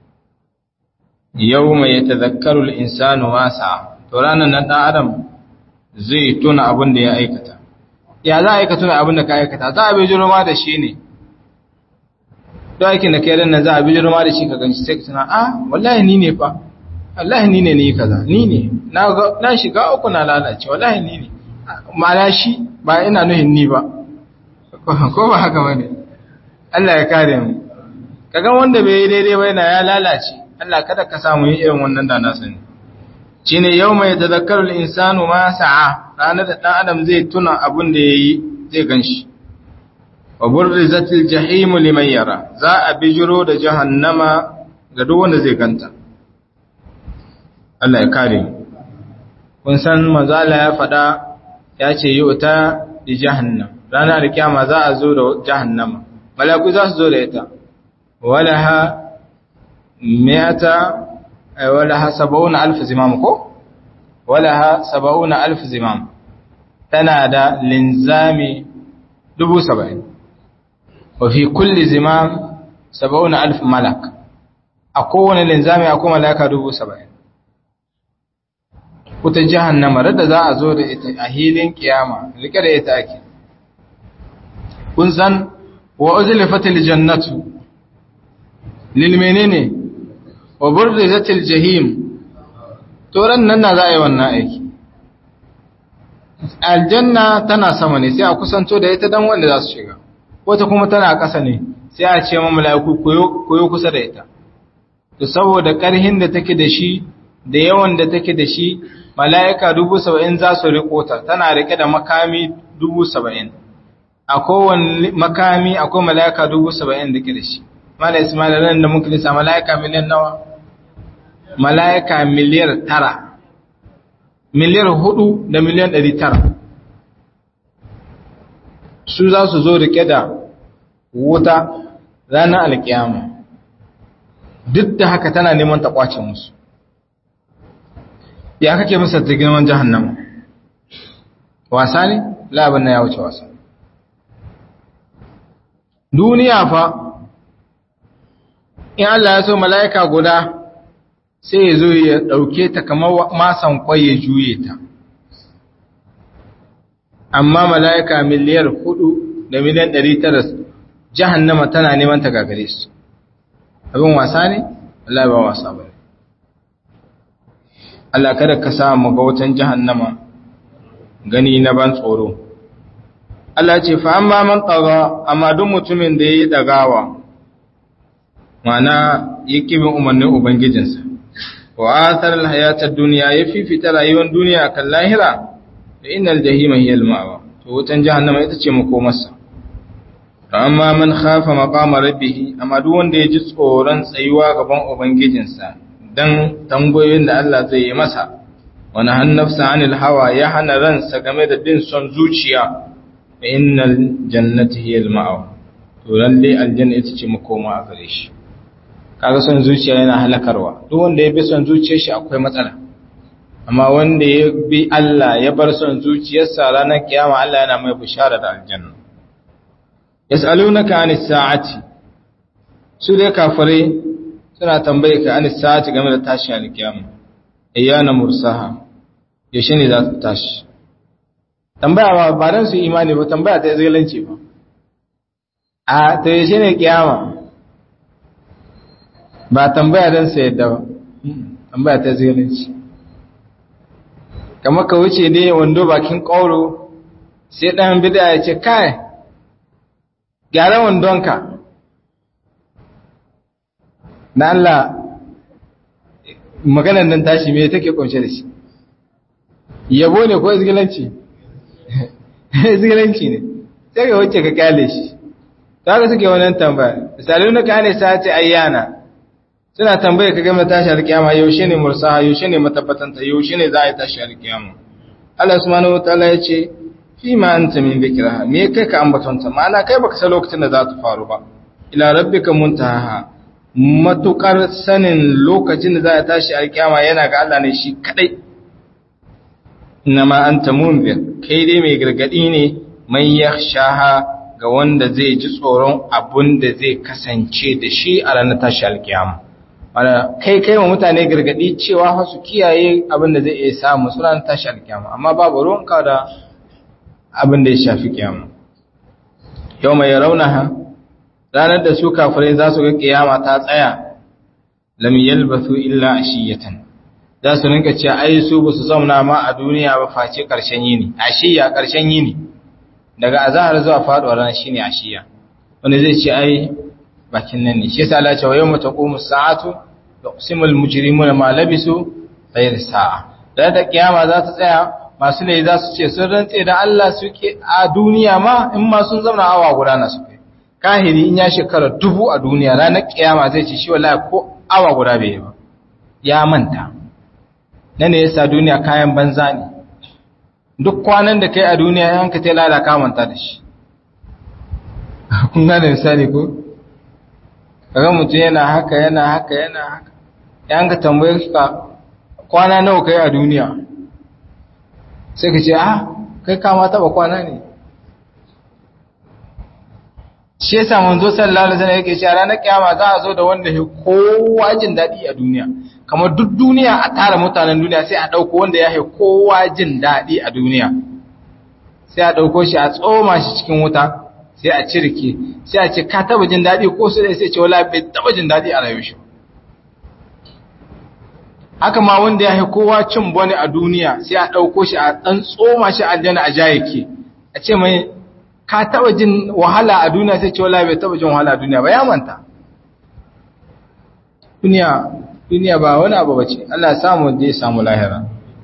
yau mai ya tazakkaru al'insanu masa to ranar nan ɗan adam zai tuna abin da ya aikata ya za a aika tuna abin da ka aikata za a bi jirma da shi ne don aikin da kai nan za a bi jirma da shi ka ganci sai ka tuna a wallahi ni ne fa wallahi ni ne ni kaza ni ne na shiga uku na lalace wallahi ni ne ma'ana shi ba ina nuhin ni ba ko ba haka bane Allah ya kare mu kaga wanda bai yi daidai ba yana ya lalace Allah kada ka samu yin irin wannan da na sani shine yawma yatadhakkaru al-insanu ma sa'a ranar da dan adam zai tuna abin da yayi zai ganshi wa burrizatil jahim liman yara za a bijiro da jahannama ga duk wanda zai ganta Allah ya kare mu kun san manzo Allah ya faɗa ya ce yi wuta da jahannam ranar kiyama za a zo da jahannama malaku za su zo da ita walaha miyata walaha saba'una alf zimam ko walaha saba'una alf zimam tana da linzami dubu saba'in wa fi kulli zimam saba'una alf malak a kowane linzami akwai malaka dubu saba'in wuta jahannama da za a zo da ita a hilin kiyama rike da ita ake kun san wa uzlifatil jannatu lil menene wa burrizatil jahim to ran nan na za a yi wannan aiki aljanna tana sama ne sai a kusanto da ita dan wanda za su shiga wata kuma tana ƙasa ne sai a ce ma mala'iku koyo kusa da ita to saboda ƙarhin da take da shi da yawan da take da shi mala'ika dubu saba'in za su riko ta tana rike da makami dubu saba'in a kowane makami akwai mala'ika dubu saba'in da ke da shi mala ismail ran da muka lisa mala'ika miliyan nawa mala'ika miliyar tara miliyar hudu da miliyan ɗari tara su za su zo rike da wuta ranar alkiyama duk da haka tana neman ta kwace musu ya kake masa ta girman jahannama wasa ne labin na ya wuce wasa duniya fa in Allah ya so mala'ika guda sai ya zo ya ɗauke ta kamar masan kwai ya juye ta amma mala'ika miliyar hudu da miliyan ɗari tara jahannama tana neman ta gagare su abin wasa ne? Allah ba wasa ba Allah kada ka sa mu ga wutan jahannama gani na ban tsoro Allah ce fa amma man tsaga amma duk mutumin da yayi dagawa mana yake bin umarnin ubangijinsa wa athar alhayatad dunya ya fifita rayuwar duniya kan lahira da innal jahima hiya almawa to wutan jahannama ita ce makomarsa amma man khafa maqama rabbih amma duk wanda ya ji tsoron tsayuwa gaban ubangijinsa dan tambayoyin da Allah zai yi masa wani hannafsa anil hawa ya hana ransa game da bin son zuciya fa innal jannati hiya al-ma'aw to lalle aljanna ita ce makoma a gare shi kaga son zuciya yana halakarwa duk wanda ya bi son zuciyar shi akwai matsala amma wanda ya bi Allah ya bar son zuciyarsa ranar kiyama Allah yana mai bishara da aljanna yas'alunaka anis sa'ati su dai kafirai suna tambaye ka anis sa'ati game da tashi alkiyama ayyana mursaha yaushe ne za ta tashi tambaya ba ba dan su imani ba tambaya ta izgalanci ba a to yaushe ne kiyama ba tambaya dan su yadda ba tambaya ta izgalanci kamar ka wuce ne wando bakin ƙauro sai ɗan bida ya ce kai gyara wandonka na Allah maganar nan tashi me take kunshe da shi yabo ne ko izgilanci izgilanci ne sai ga wacce ka kyale shi ta ga suke wannan tambaya misalin na kane sa ce ayyana suna tambaya ka game tashi alkiyama yaushe ne mursaha yaushe ne matabbatanta yaushe ne za a yi tashi alkiyama Allah subhanahu wataala ya ce fi ma anta min dhikraha me kai ka ambatonta ma'ana kai baka san lokacin da za ta faru ba ila rabbika muntaha matukar sanin lokacin da za a tashi alkiyama yana ga Allah ne shi kadai inma anta munzir kai dai mai gargadi ne mai yakhshaha ga wanda zai ji tsoron abun da zai kasance da shi a ranar tashi alkiyama wanda kai kai wa mutane gargadi cewa fa su kiyaye abin da zai iya samu su ranar tashi alkiyama amma babu ruwanka da abin da ya shafi kiyama yau mai raunaha ranar da su kafirai za su ga kiyama ta tsaya lam yalbathu illa ashiyatan za su rinka cewa ai su ba su zauna ma a duniya ba face karshen yini ashiya karshen yini daga azahar zuwa faduwar ran shine ashiya wanda zai ce ai bakin nan ne shi yasa Allah ya ce wa yawma taqumu sa'atu yuqsimul mujrimuna ma labisu ghayr sa'a da ta kiyama za ta tsaya masu ne za su ce sun rantse da Allah suke a duniya ma in ma sun zauna awa guda na suke kahiri in ya shekara dubu a duniya ranar kiyama zai ce shi wallahi ko awa guda bai yi ba ya manta nan ne yasa duniya kayan banza ne duk kwanan da kai a duniya yan ka tela da kamanta da shi kun gane misali ko kaga mutum yana haka yana haka yana haka yan ka tambaye ka kwana nawa kai a duniya sai ka ce ah kai kama taba kwana ne shi yasa manzo sallallahu alaihi wasallam yake cewa ranar kiyama za a zo da wanda ya kowa jin dadi a duniya kamar duk duniya a tara mutanen duniya sai a dauko wanda ya kowa jin dadi a duniya sai a dauko shi a tsoma shi cikin wuta sai a cirke sai a ce ka taba jin dadi ko sai sai ce wala bai taba jin dadi a rayuwar shi haka ma wanda ya kowa cin bane a duniya sai a dauko shi a dan tsoma shi aljanna a jayake a ce mai ka taba jin wahala a duniya sai ce wala bai taba jin wahala a duniya ba ya manta duniya duniya ba wani abu bace Allah ya samu da ya samu lahira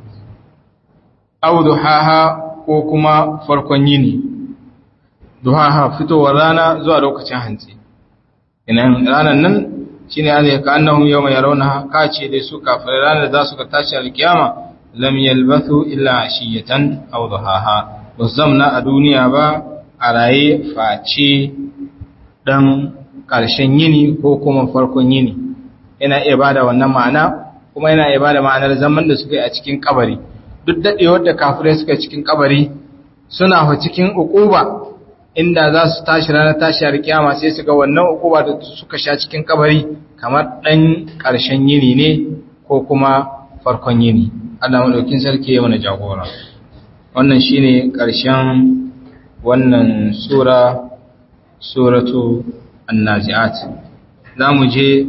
aw duhaha ko kuma farkon yini duhaha fitowar rana zuwa lokacin hantsi idan ranan nan shine azai ka annahum yawma yarawnaha ka ce dai su kafirai ranar da za su ga tashi alkiyama lam yalbathu illa ashiyatan aw duhaha ba zamna a duniya ba a raye face ɗan ƙarshen yini ko kuma farkon yini yana iya ba da wannan ma'ana kuma yana iya ba da ma'anar zaman da suka yi a cikin kabari duk daɗewar da kafirai suka cikin kabari suna fa cikin ukuba inda za su tashi ranar tashi har kiyama sai su ga wannan ukuba da suka sha cikin kabari kamar ɗan ƙarshen yini ne ko kuma farkon yini Allah madaukin sarki ya mana jagora wannan shine ƙarshen wannan sura suratu annazi'at za mu je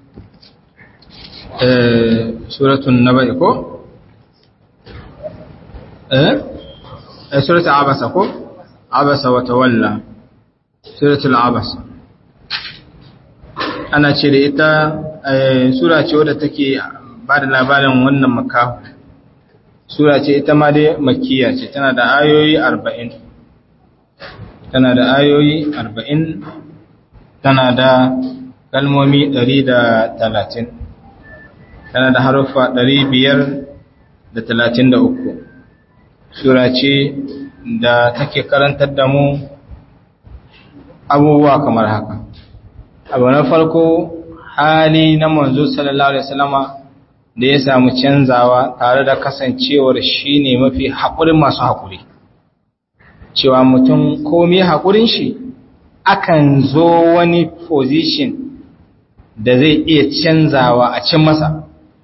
suratun naba'i ko? eh suratul abasa ko? abasa wata walla suratul abasa ana ce da ita sura ce wadda take ba da labarin wannan makahu sura ce ita ma dai makiya ce tana da ayoyi arba'in tana da ayoyi arba'in tana da kalmomi ɗari da talatin tana da haruffa ɗari biyar da talatin da uku sura ce da take karantar da mu abubuwa kamar haka abu na farko hali na manzo sallallahu alaihi wasallama da ya samu canzawa tare da kasancewar shi ne mafi haƙurin masu haƙuri cewa mutum komi haƙurin shi akan zo wani position da zai iya canzawa a cin masa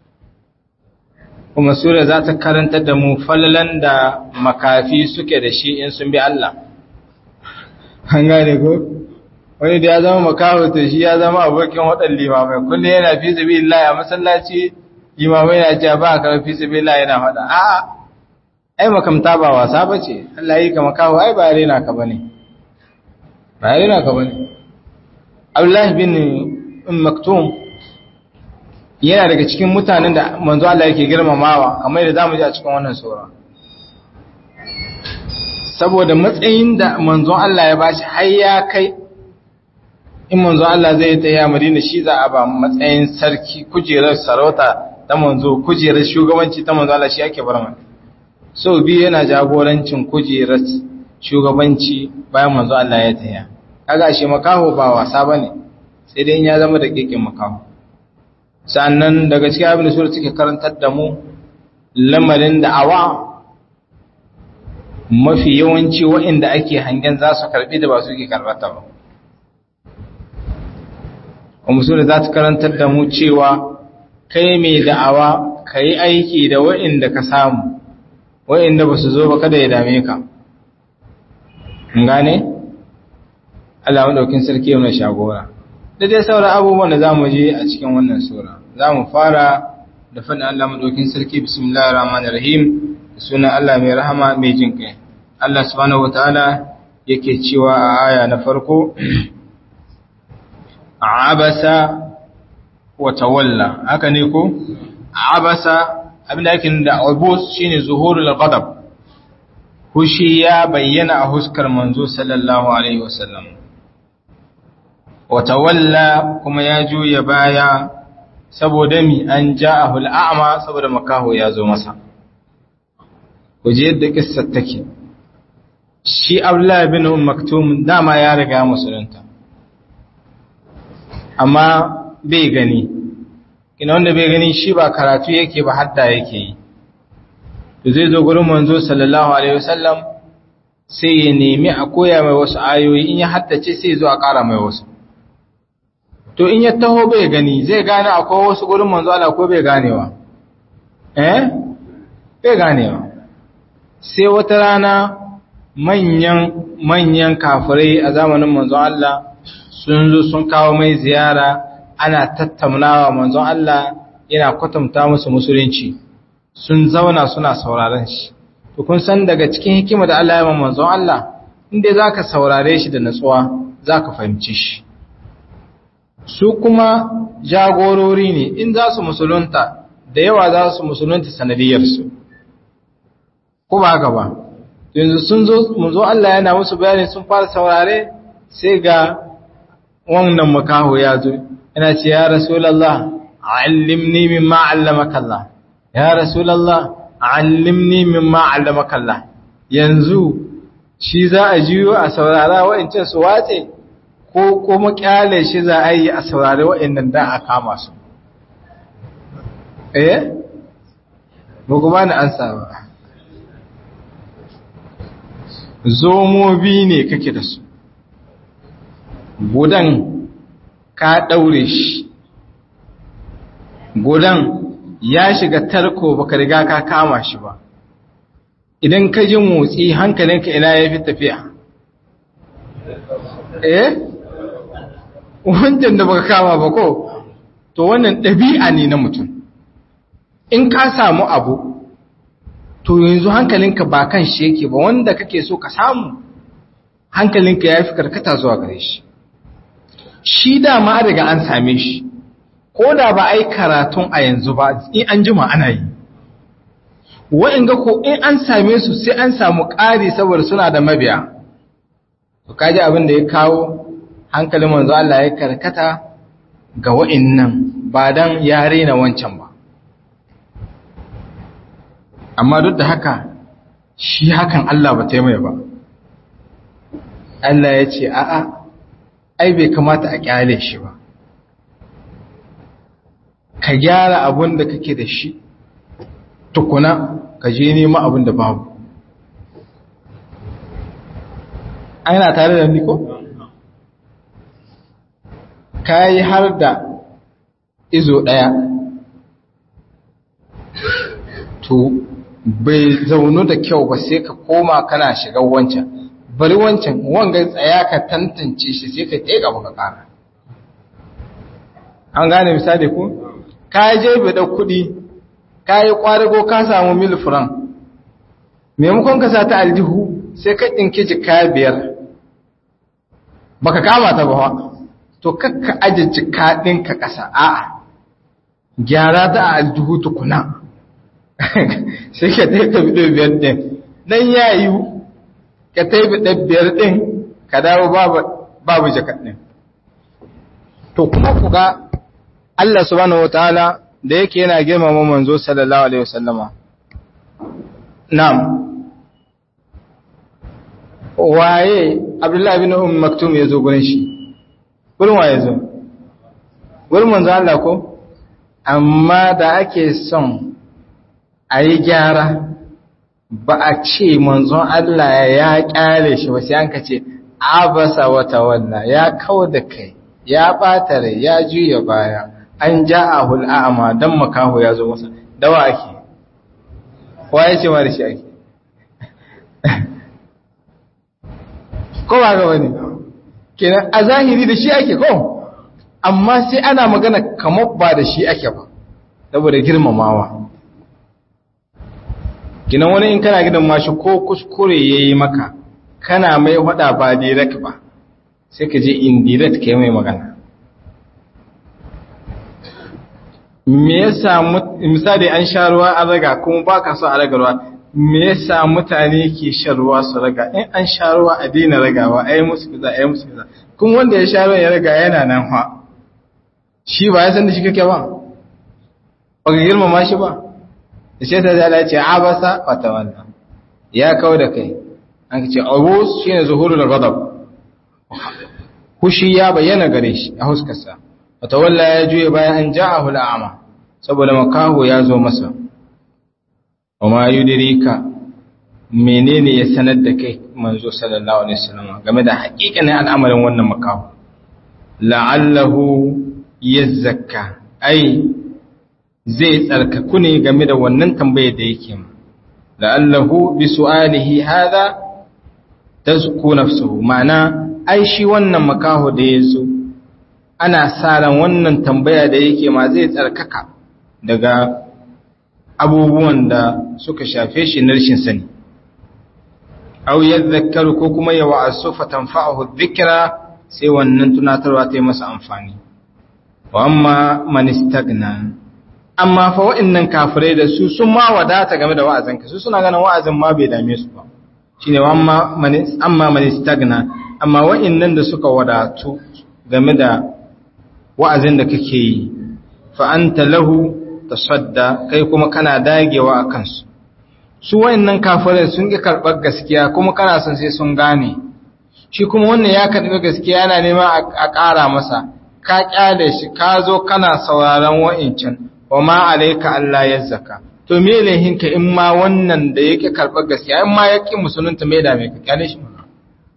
kuma sura za ta karanta da mu falalan da makafi suke da shi in sun bi Allah an gane ko wani da ya zama makaho to shi ya zama abokin waɗanda limamai kullum yana fi zabi Allah a masallaci limamai na ce ba a karfi zabi Allah yana faɗa a'a ai makamta ba wasa ba ce Allah yi ka makaho ai ba rena ka bane ba rena ka bane Abdullah bin Maktum yana daga cikin mutanen da manzo Allah yake girmamawa kamar yadda zamu ji a cikin wannan sura saboda matsayin da manzon Allah ya bashi har ya kai in manzon Allah zai ta ya Madina shi za a ba matsayin sarki kujerar sarauta ta manzo kujerar shugabanci ta manzo Allah shi ake bar mai so biyu yana jagorancin kujerar shugabanci bayan manzo Allah ya taya kaga shi makaho ba wasa bane sai dai in ya zama da kekin makaho sannan daga cikin abin da sura take karantar da mu lamarin da'awa mafi yawanci waɗanda ake hangen za su karɓi da ba su ke karɓata ba. Kuma sura za ta karantar da mu cewa kai mai da'awa ka yi aiki da waɗanda ka samu, waɗanda ba su zo ba kada ya dame ka. gane? Allah maɗaukin sarki yana shagora. Da dai sauran abubuwan da za mu je a cikin wannan sura. Za mu fara da faɗin Allah maɗaukin sarki bismillahir rahmanir rahim sunan Allah mai rahama mai jin kai Allah subhanahu wataala yake cewa a aya na farko abasa wa tawalla haka ne ko abasa abinda yake da abus shine zuhurul ghadab hushi ya bayyana a huskar manzo sallallahu alaihi wasallam wa tawalla kuma ya juya baya saboda mi an ja'ahu al'ama saboda makaho ya zo masa kuje yadda kissar take shi Abdullah bin Umm Maktum dama ya riga musulunta amma bai gani kina wanda bai gani shi ba karatu yake ba hadda yake yi to zai zo gurin manzo sallallahu alaihi wasallam sai ya nemi a koya mai wasu ayoyi in ya haddace sai zo a ƙara mai wasu to in ya taho bai gani zai gane akwai wasu gurin manzo Allah ko bai ganewa eh bai ganewa sai wata rana manyan manyan kafirai a zamanin manzon Allah sun zo sun kawo mai ziyara ana tattaunawa manzon Allah yana kwatanta musu musulunci sun zauna suna sauraron shi to kun san daga cikin hikima da Allah ya man manzon Allah inda zaka saurare shi da natsuwa zaka fahimci shi su kuma jagorori ne in za su musulunta da yawa za su musulunta sanadiyarsu ko ba haka ba yanzu sun zo mun zo Allah yana musu bayani sun fara saurare sai ga wannan makaho ya zo yana ce ya rasulullah allimni mimma allamaka Allah ya rasulullah allimni mimma allamaka Allah yanzu shi za a jiyo a saurara wa'ancan su watse ko kuma kyale shi za a yi a saurari wa'annan da a kama su eh ba ku bani ansa ba zomobi ne kake da su gudan ka ɗaure shi gudan ya shiga tarko baka riga ka kama shi ba idan ka ji motsi hankalinka ina ya fi tafiya eh wancan da baka kama ba ko to wannan ɗabi'a ne na mutum in ka samu abu to yanzu hankalinka ba kan shi yake ba wanda kake so ka samu hankalinka ya fi karkata zuwa gare shi shi dama daga an same shi ko da ba a yi karatun a yanzu ba in an jima ana yi wa'inga ko in an same su sai an samu ƙari saboda suna da mabiya to kaji abin da ya kawo hankalin manzo Allah ya karkata ga wa'innan ba dan ya rena wancan ba amma duk da haka shi hakan Allah ba ta mai ba Allah ya ce a'a ai bai kamata a kyale shi ba ka gyara abin da kake da shi tukuna ka je nema abin da babu ana tare da niko? ka yi har da izo ɗaya to bai zaunu da kyau ba sai ka koma kana shiga wancan bari wancan wanga tsaya ka tantance shi sai ka tega baka ƙara an gane misali ko ka je bai da kuɗi ka yi ƙwarigo ka samu mil furan maimakon ka sa ta aljihu sai ka ɗinki jika biyar baka kama ta ba to kakka aje jika ɗinka ƙasa a'a gyara ta a aljihu tukuna sai ka taika bido biyar ɗin nan ya yi ka taika ɗan biyar ɗin ka dawo babu jakat ɗin to kuma ku ga Allah subhanahu wa ta'ala da yake yana girmama manzo sallallahu alaihi wasallama na'am waye abdullahi bin um maktum ya zo gurin shi gurin waye zo gurin manzo Allah ko amma da ake son a yi gyara ba a ce manzon Allah ya kyale shi ba sai an ka ce abasa wata wannan ya kawo da kai ya ɓata rai ya juya baya an ja a hul'a'ama don makaho ya zo masa dawa ake waye ce ma da shi ake ko ba ga wani kenan a zahiri da shi ake ko amma sai ana magana kamar ba da shi ake ba saboda girmamawa kinan wani in kana gidan mashi ko kuskure yayi maka kana mai hada ba direct ba sai ka je indirect kai mai magana me yasa misali an sha ruwa an raga kuma baka so a raga ruwa me yasa mutane ke shan ruwa su raga in an sha ruwa a daina ragawa ai musu kaza ai musu kaza kuma wanda ya sha ruwa ya raga yana nan fa shi ba ya san da shi kake ba ba ka girmama shi ba da shi ta zala ce abasa wata wannan ya kawo da kai an ce abus shi ne zuhurul ghadab hushi ya bayyana gare shi a huskarsa wata walla ya juye bayan an ja'ahu al'ama saboda makaho ya zo masa wa ma yudirika menene ya sanar da kai manzo sallallahu alaihi wasallam game da haƙiƙanin al'amarin wannan makaho la'allahu yazzakka ai zai tsarkaku ne game da wannan tambayar da yake ma la'allahu bi su'alihi hadha tazku nafsuhu ma'ana ai shi wannan makaho da yazo ana sa ran wannan tambaya da yake ma zai tsarkaka daga abubuwan da suka shafe shi na rashin sani aw yadhakkaru ko kuma ya wa'asu fa tanfa'uhu dhikra sai wannan tunatarwa ta yi masa amfani wa amma man istagna amma fa wa'annan kafirai da su sun ma wadata game da wa'azin ka su suna ganin wa'azin ma bai dame su ba shine wa amma man amma man istagna amma wa'annan da suka wadatu game da wa'azin da kake yi fa anta lahu tasadda kai kuma kana dagewa a kansu su wayannan kafirai sun ki karɓar gaskiya kuma kana son sai sun gane shi kuma wannan ya karɓi gaskiya yana nema a ƙara masa ka kyale shi ka zo kana sauraron wa'incan wa ma alayka Allah ya zaka to me lehin ka in ma wannan da yake karɓar gaskiya in ma yake musulunta me da me ka kyale shi mana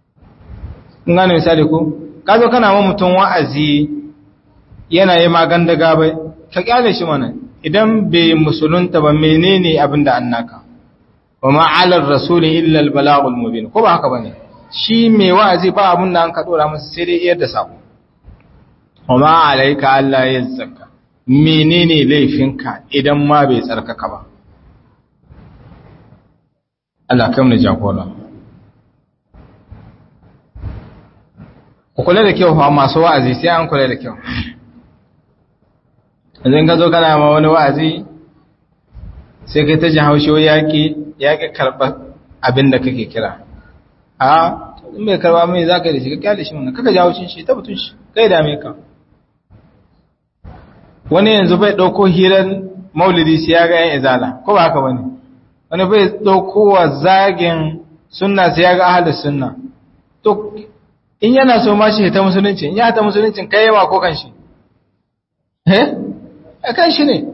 kun gane misali ko ka zo kana ma mutum wa'azi yana yi magan da gabai ka kyale shi mana idan bai musulunta ba menene abin da annaka wa ma'alar rasuli illa al-balagul mubin ko ba haka bane shi mai wa'azi ba abin da an ka dora masa sai dai iyar da sako wa ma alayka Allah yazzaka menene laifinka idan ma bai tsarkaka ba Allah kam ne jagora ku kula da kyau fa masu wa'azi sai an kula da kyau idan ka zo kana ma wani wa'azi sai kai ta ji haushi yaƙi yaƙi karɓar abin da kake kira a in bai karɓa mai za ka yi da shi ka kyale shi mana kaka ji haushin shi ta mutum shi kai dame ka wani yanzu bai ɗauko hirar maulidi sai ya ga yan izala ko ba haka bane wani bai ɗauko wa zagin sunna sai ya ga ahalin sunna to in yana so ma shi ta musulunci in ya ta musuluncin kai yawa ko kan shi eh a kan shi ne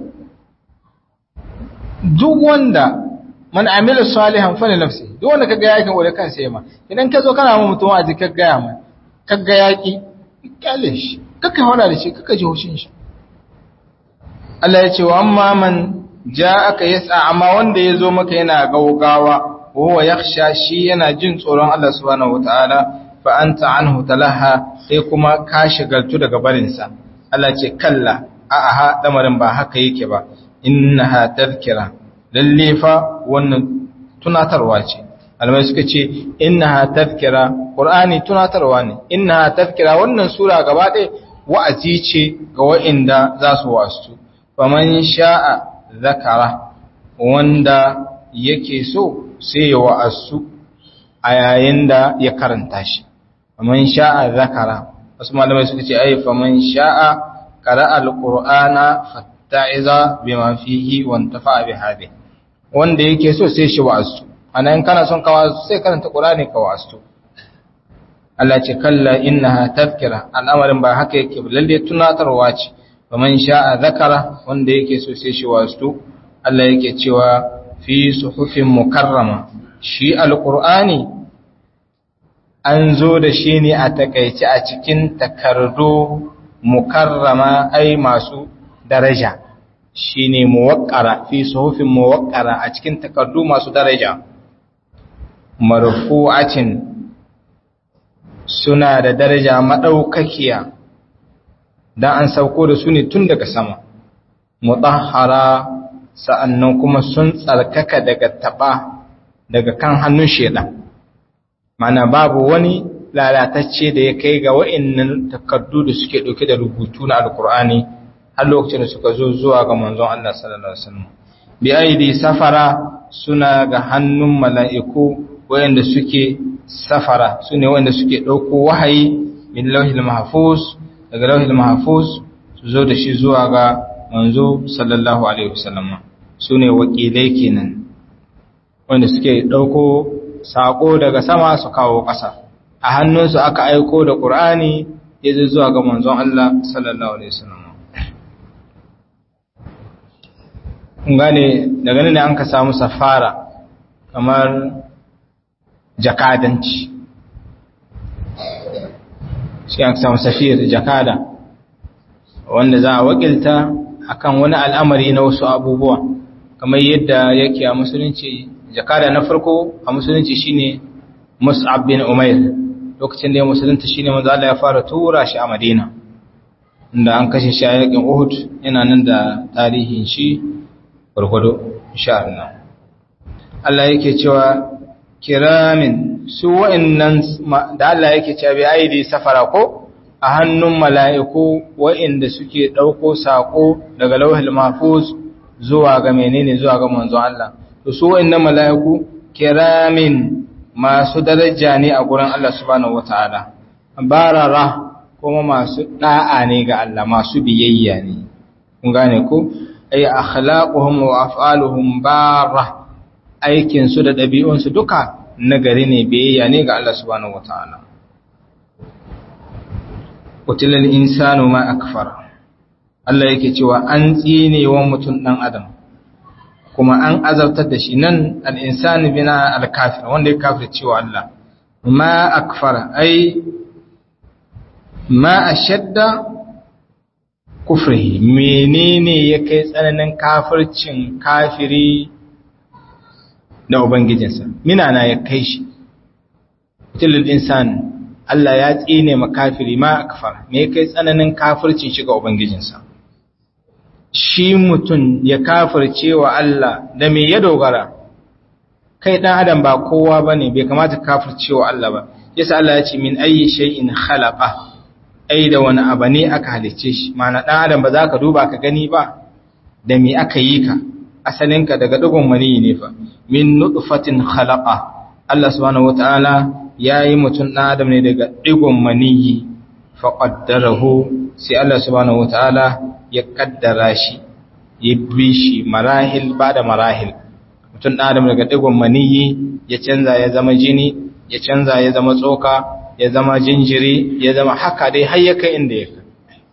duk wanda man amila salihan fa li nafsi duk wanda kaga yakin wanda kansa yema idan ka zo kana mu mutum a jikin gaya mai kaga yaki kyale shi kaka hana da shi kaka ji hushin shi Allah ya ce wa amma man ja'aka yas'a amma wanda ya zo maka yana gaugawa huwa yakhsha shi yana jin tsoron Allah subhanahu wataala fa anta anhu talaha sai kuma ka shigaltu daga barinsa Allah ce kalla a'a lamarin ba haka yake ba innaha tadhkira lalle fa wannan tunatarwa ce almai suka ce innaha tadhkira qur'ani tunatarwa ne innaha tadhkira wannan sura gaba ɗaya wa'azi ce ga wa'inda za su wasu faman sha'a zakara wanda yake so sai ya wa'asu a yayin da ya karanta shi faman sha'a zakara wasu malamai suka ce ai faman sha'a qara alqur'ana fatta'iza bima fihi wa intafa bi hadi wanda yake so sai shi wa'asu anan kana son ka wa'asu sai karanta qur'ani ka wa'asu Allah ce kalla innaha tadhkira al'amarin ba haka yake lalle tunatarwa ce faman sha'a zakara wanda yake so sai shi wa'asu Allah yake cewa fi suhufin mukarrama shi alqur'ani an zo da shi ne a takaice a cikin takardu mukarrama ai masu daraja shi ne muwakkara fi suhufin muwakkara a cikin takardu masu daraja marfu'atin suna da daraja madaukakiya dan an sauko da su ne tun daga sama mutahhara sa'annan kuma sun tsarkaka daga taba daga kan hannun shedan mana babu wani lalatacce da ya kai ga wa'annan takardu da suke dauke da rubutu na alkur'ani har lokacin da suka zo zuwa ga manzon Allah sallallahu alaihi wasallam bi aidi safara suna ga hannun mala'iku wa'anda suke safara sune wa'anda suke dauko wahayi min lauhil mahfuz daga lauhil mahfuz su zo da shi zuwa ga manzo sallallahu alaihi wasallam sune wakilai kenan wanda suke dauko sako daga sama su kawo ƙasa a hannunsu aka aiko da ƙur'ani ya zai zuwa ga manzon Allah sallallahu alaihi wasallam gane daga nan ne an ka samu safara kamar jakadanci shi an samu safir jakada wanda za a wakilta akan wani al'amari na wasu abubuwa kamar yadda yake a musulunci jakada na farko a musulunci shine Mus'ab bin Umair lokacin da ya musulunta shine manzo Allah ya fara tura shi a Madina inda an kashe shi a yakin Uhud yana nan da tarihin shi gurgudu insha Allah Allah yake cewa kiramin su wa'annan da Allah yake cewa bi aidi safara ko a hannun mala'iku wa'inda suke dauko sako daga lauhul mahfuz zuwa ga menene zuwa ga manzon Allah to su wa'annan mala'iku kiramin masu daraja ne a gurin Allah subhanahu wataala barara kuma masu da'a ne ga Allah masu biyayya ne kun gane ko ay akhlaquhum wa af'aluhum barra aikin su da dabi'un su duka nagari ne biyayya ne ga Allah subhanahu wataala qutilal insanu ma akfara Allah yake cewa an tsine wa mutum dan adam kuma an azabtar da shi nan al'insani bina al-kafir wanda ya kafir cewa Allah ma akfara ai ma a shadda kufri menene ya kai tsananin kafircin kafiri da ubangijinsa minana ya kai shi tilil insan Allah ya tsine ma kafiri ma akfara me ya kai tsananin kafircin shi ga ubangijinsa shi mutum ya kafirce wa Allah da me ya dogara kai dan adam ba kowa bane bai kamata kafirce wa Allah ba yasa Allah ya ce min ayyi shay'in khalaqa ai da wani abu ne aka halicce shi mana dan adam ba za ka duba ka gani ba da me aka yi ka asalinka daga dugun mani ne fa min nutfatin khalaqa Allah subhanahu wataala yayi mutum dan adam ne daga digon maniyi fa qaddarahu sai Allah subhanahu wataala ya kaddara shi ya bi shi marahil ba da marahil mutum ɗan adam daga digon maniyi ya canza ya zama jini ya canza ya zama tsoka ya zama jinjiri ya zama haka dai har ya kai inda ya kai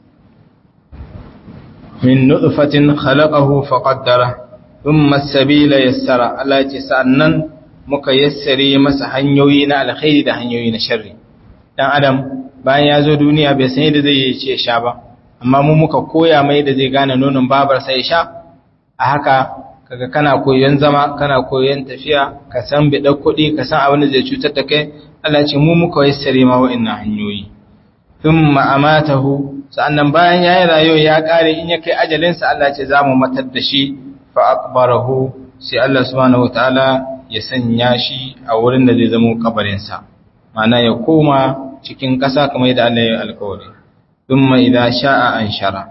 min nutfatin khalaqahu fa qaddara thumma as-sabila yassara Allah ya ce sa'annan muka yassare masa hanyoyi na alkhairi da hanyoyi na sharri dan adam bayan ya zo duniya bai san yadda zai yi ce sha ba amma mu muka koya mai da zai gane nonon babar sai sha a haka kaga kana koyon zama kana koyon tafiya ka san bidar kuɗi ka san abin da zai cutar da kai Allah ce mu muka yassare ma wa'annan hanyoyi thumma amatahu sa'annan bayan yayi rayuwa ya kare in ya kai ajalin sa Allah ce zamu matar da shi fa akbarahu sai Allah subhanahu wataala ya sanya shi a wurin da zai zama kabarin sa ma'ana ya koma cikin ƙasa kamar yadda Allah ya alƙawari thumma idza sha'a anshara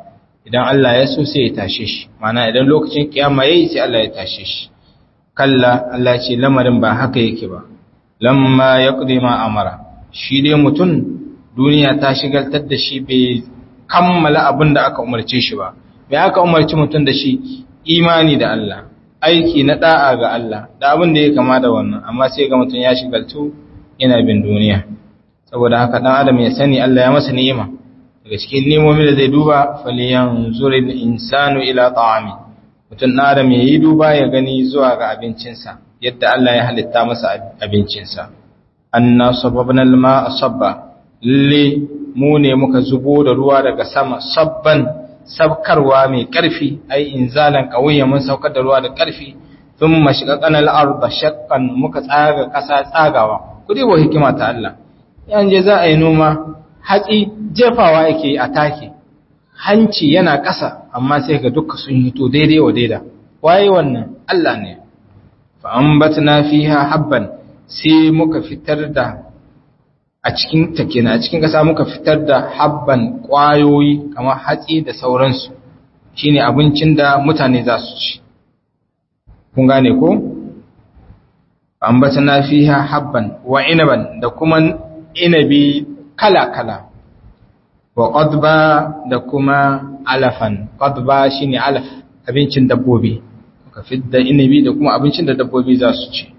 idan Allah ya so sai ya tashe shi mana idan lokacin kiyama yayi sai Allah ya tashe shi kalla Allah ce lamarin ba haka yake ba lamma yaqdi ma amara shi dai mutum duniya ta shigaltar da shi bai kammala abin da aka umarce shi ba bai aka umarci mutum da shi imani da Allah aiki na da'a ga Allah da abin da ya kama da wannan amma sai ga mutum ya shigaltu yana bin duniya saboda haka dan adam ya sani Allah ya masa ni'ima daga cikin nemomin da zai duba faliyan zuril insanu ila ta'ami mutum na adam ya yi duba ya gani zuwa ga abincinsa yadda Allah ya halitta masa abincinsa anna sababna alma sabba lalle mu ne muka zubo da ruwa daga sama sabban sabkarwa mai karfi ai inzalan qawiyya mun saukar da ruwa da karfi thumma shaqaqana al-ardha shaqqan muka tsaga kasa tsagawa kudi wa hikima ta Allah yanje za a yi noma hatsi jefawa yake a take hanci yana ƙasa amma sai ga duka sun hito daidai wa daida waye wannan Allah ne fa ambatna fiha habban sai muka fitar da a cikin ta kenan a cikin ƙasa muka fitar da habban ƙwayoyi kamar hatsi da sauransu shine abincin da mutane za su ci kun gane ko ambatna fiha habban wa inaban da kuma inabi kala-kala wa qadba da kuma alafan qadba shine alaf abincin dabbobi muka fidda inabi da kuma abincin da dabbobi za su ci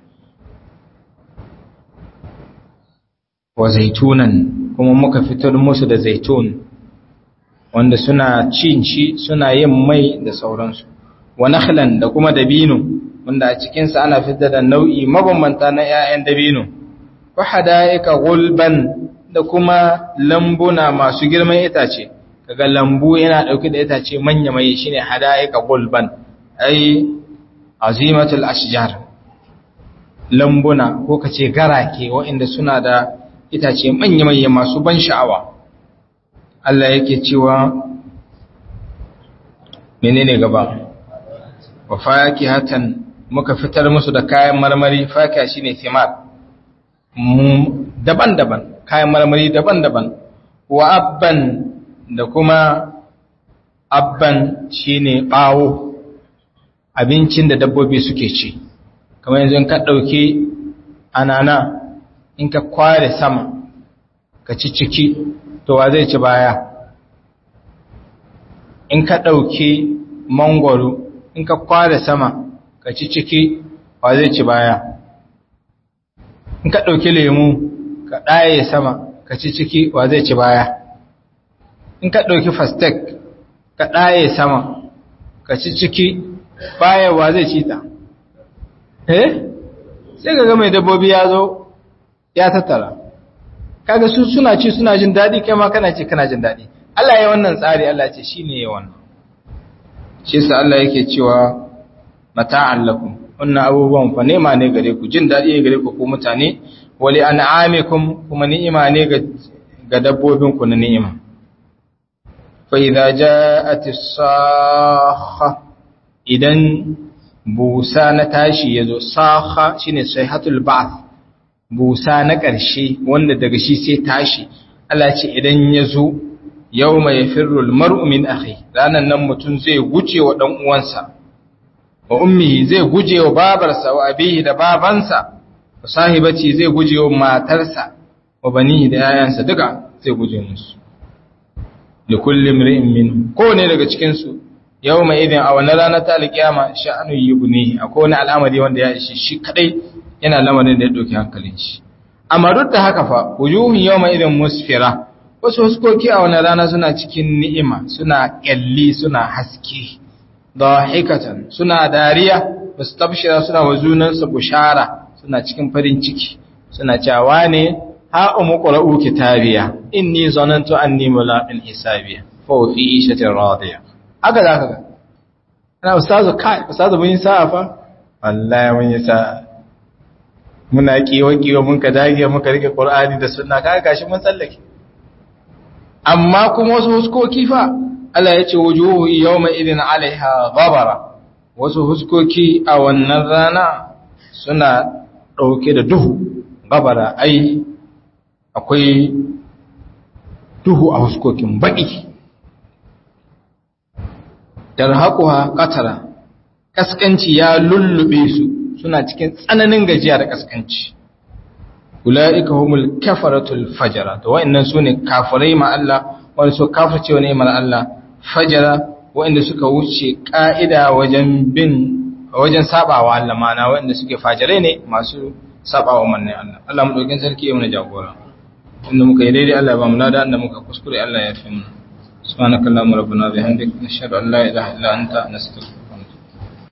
wa zaitunan kuma muka fitar musu da zaitun wanda suna cin shi suna yin mai da sauransu wa nakhlan da kuma dabino wanda a cikinsa ana fitar da nau'i mabambanta na 'ya'yan dabino wa hada'ika gulban da kuma lambuna masu girman itace kaga lambu yana dauke da itace manya mai shine hada'ika gulban ai azimatul ashjar lambuna ko kace garake waɗanda suna da itace manya manya masu ban sha'awa Allah yake cewa menene gaba wa fakihatan muka fitar musu da kayan marmari fakiha shine thimar daban-daban kayan marmari daban-daban wa abban da kuma abban shine bawo abincin da dabbobi suke ci kamar yanzu in ka dauki anana in ka kware sama ka ci ciki to wa zai ci baya in ka dauki mangwaro in ka kware sama ka ci ciki wa zai ci baya in ka ɗauki lemu ka ɗaye sama ka ci ciki wa zai ci baya in ka ɗauki fastek ka ɗaye sama ka ci ciki baya wa zai ci ta eh sai ga mai dabbobi ya zo ya tattara kaga su suna ci suna jin daɗi kai ma kana ce kana jin daɗi Allah ya wannan tsari Allah ce shi ne ya wannan shi sa Allah yake cewa mata'an lakum wannan abubuwan fa nema ne gare ku jin daɗi ne gare ku ko mutane wali an'amikum kuma ni'ima ne ga ga dabbobin ku na ni'ima fa idza ja'at as-sakha idan busa na tashi yazo sakha shine sayhatul ba'th busa na ƙarshe wanda daga shi sai tashi Allah ce idan yazo yawma yafirru al-mar'u min akhi ranan nan mutun zai guje wa dan uwansa wa ummihi zai guje wa babarsa wa abihi da babansa wa sahibati zai guje wa matarsa wa banihi da yayansa duka zai guje musu li kulli imri'in min ko ne daga cikin su yawma idin a wannan ranar ta alkiyama sha'anu yubnihi akwai wani al'amari wanda ya ishi shi kadai yana lamarin da ya dauki hankalin shi amma duk da haka fa wujuhun yawma idin musfira wasu huskoki a wannan rana suna cikin ni'ima suna kyalli suna haske dahikatan suna dariya mustabshira suna wazunansa bushara suna cikin farin ciki suna cewa ne ha umu qra'u kitabiya inni zanantu anni mulaqin hisabiya fa fi ishatin radiya haka zaka ga ana ustazu kai ustazu mun yi sa'a fa wallahi mun yi sa'a muna kiwa kiwa mun ka dage muka rike qur'ani da sunna kaga gashi mun tsallake amma kuma wasu huskoki fa Allah ya ce wujuhu yawma idin alaiha ghabara wasu huskoki a wannan rana suna ɗauke da duhu ghabara ai akwai duhu a huskokin baƙi tarhaquha qatara kaskanci ya lullube su suna cikin tsananin gajiya da kaskanci ulaika humul kafaratul fajara to wa'annan sune kafirai ma Allah wanda su kafirce wani imar Allah fajara wa'anda suka wuce ka'ida wajen bin wajen sabawa Allah mana wa'anda suke fajirai ne masu sabawa manne Allah Allah mu dokin sarki ya mana jagora inda muka yi daidai Allah ya ba mu lada inda muka kuskure Allah ya fi mu subhanakallahumma rabbana bihamdika nashhadu an la ilaha illa anta nastaghfiruka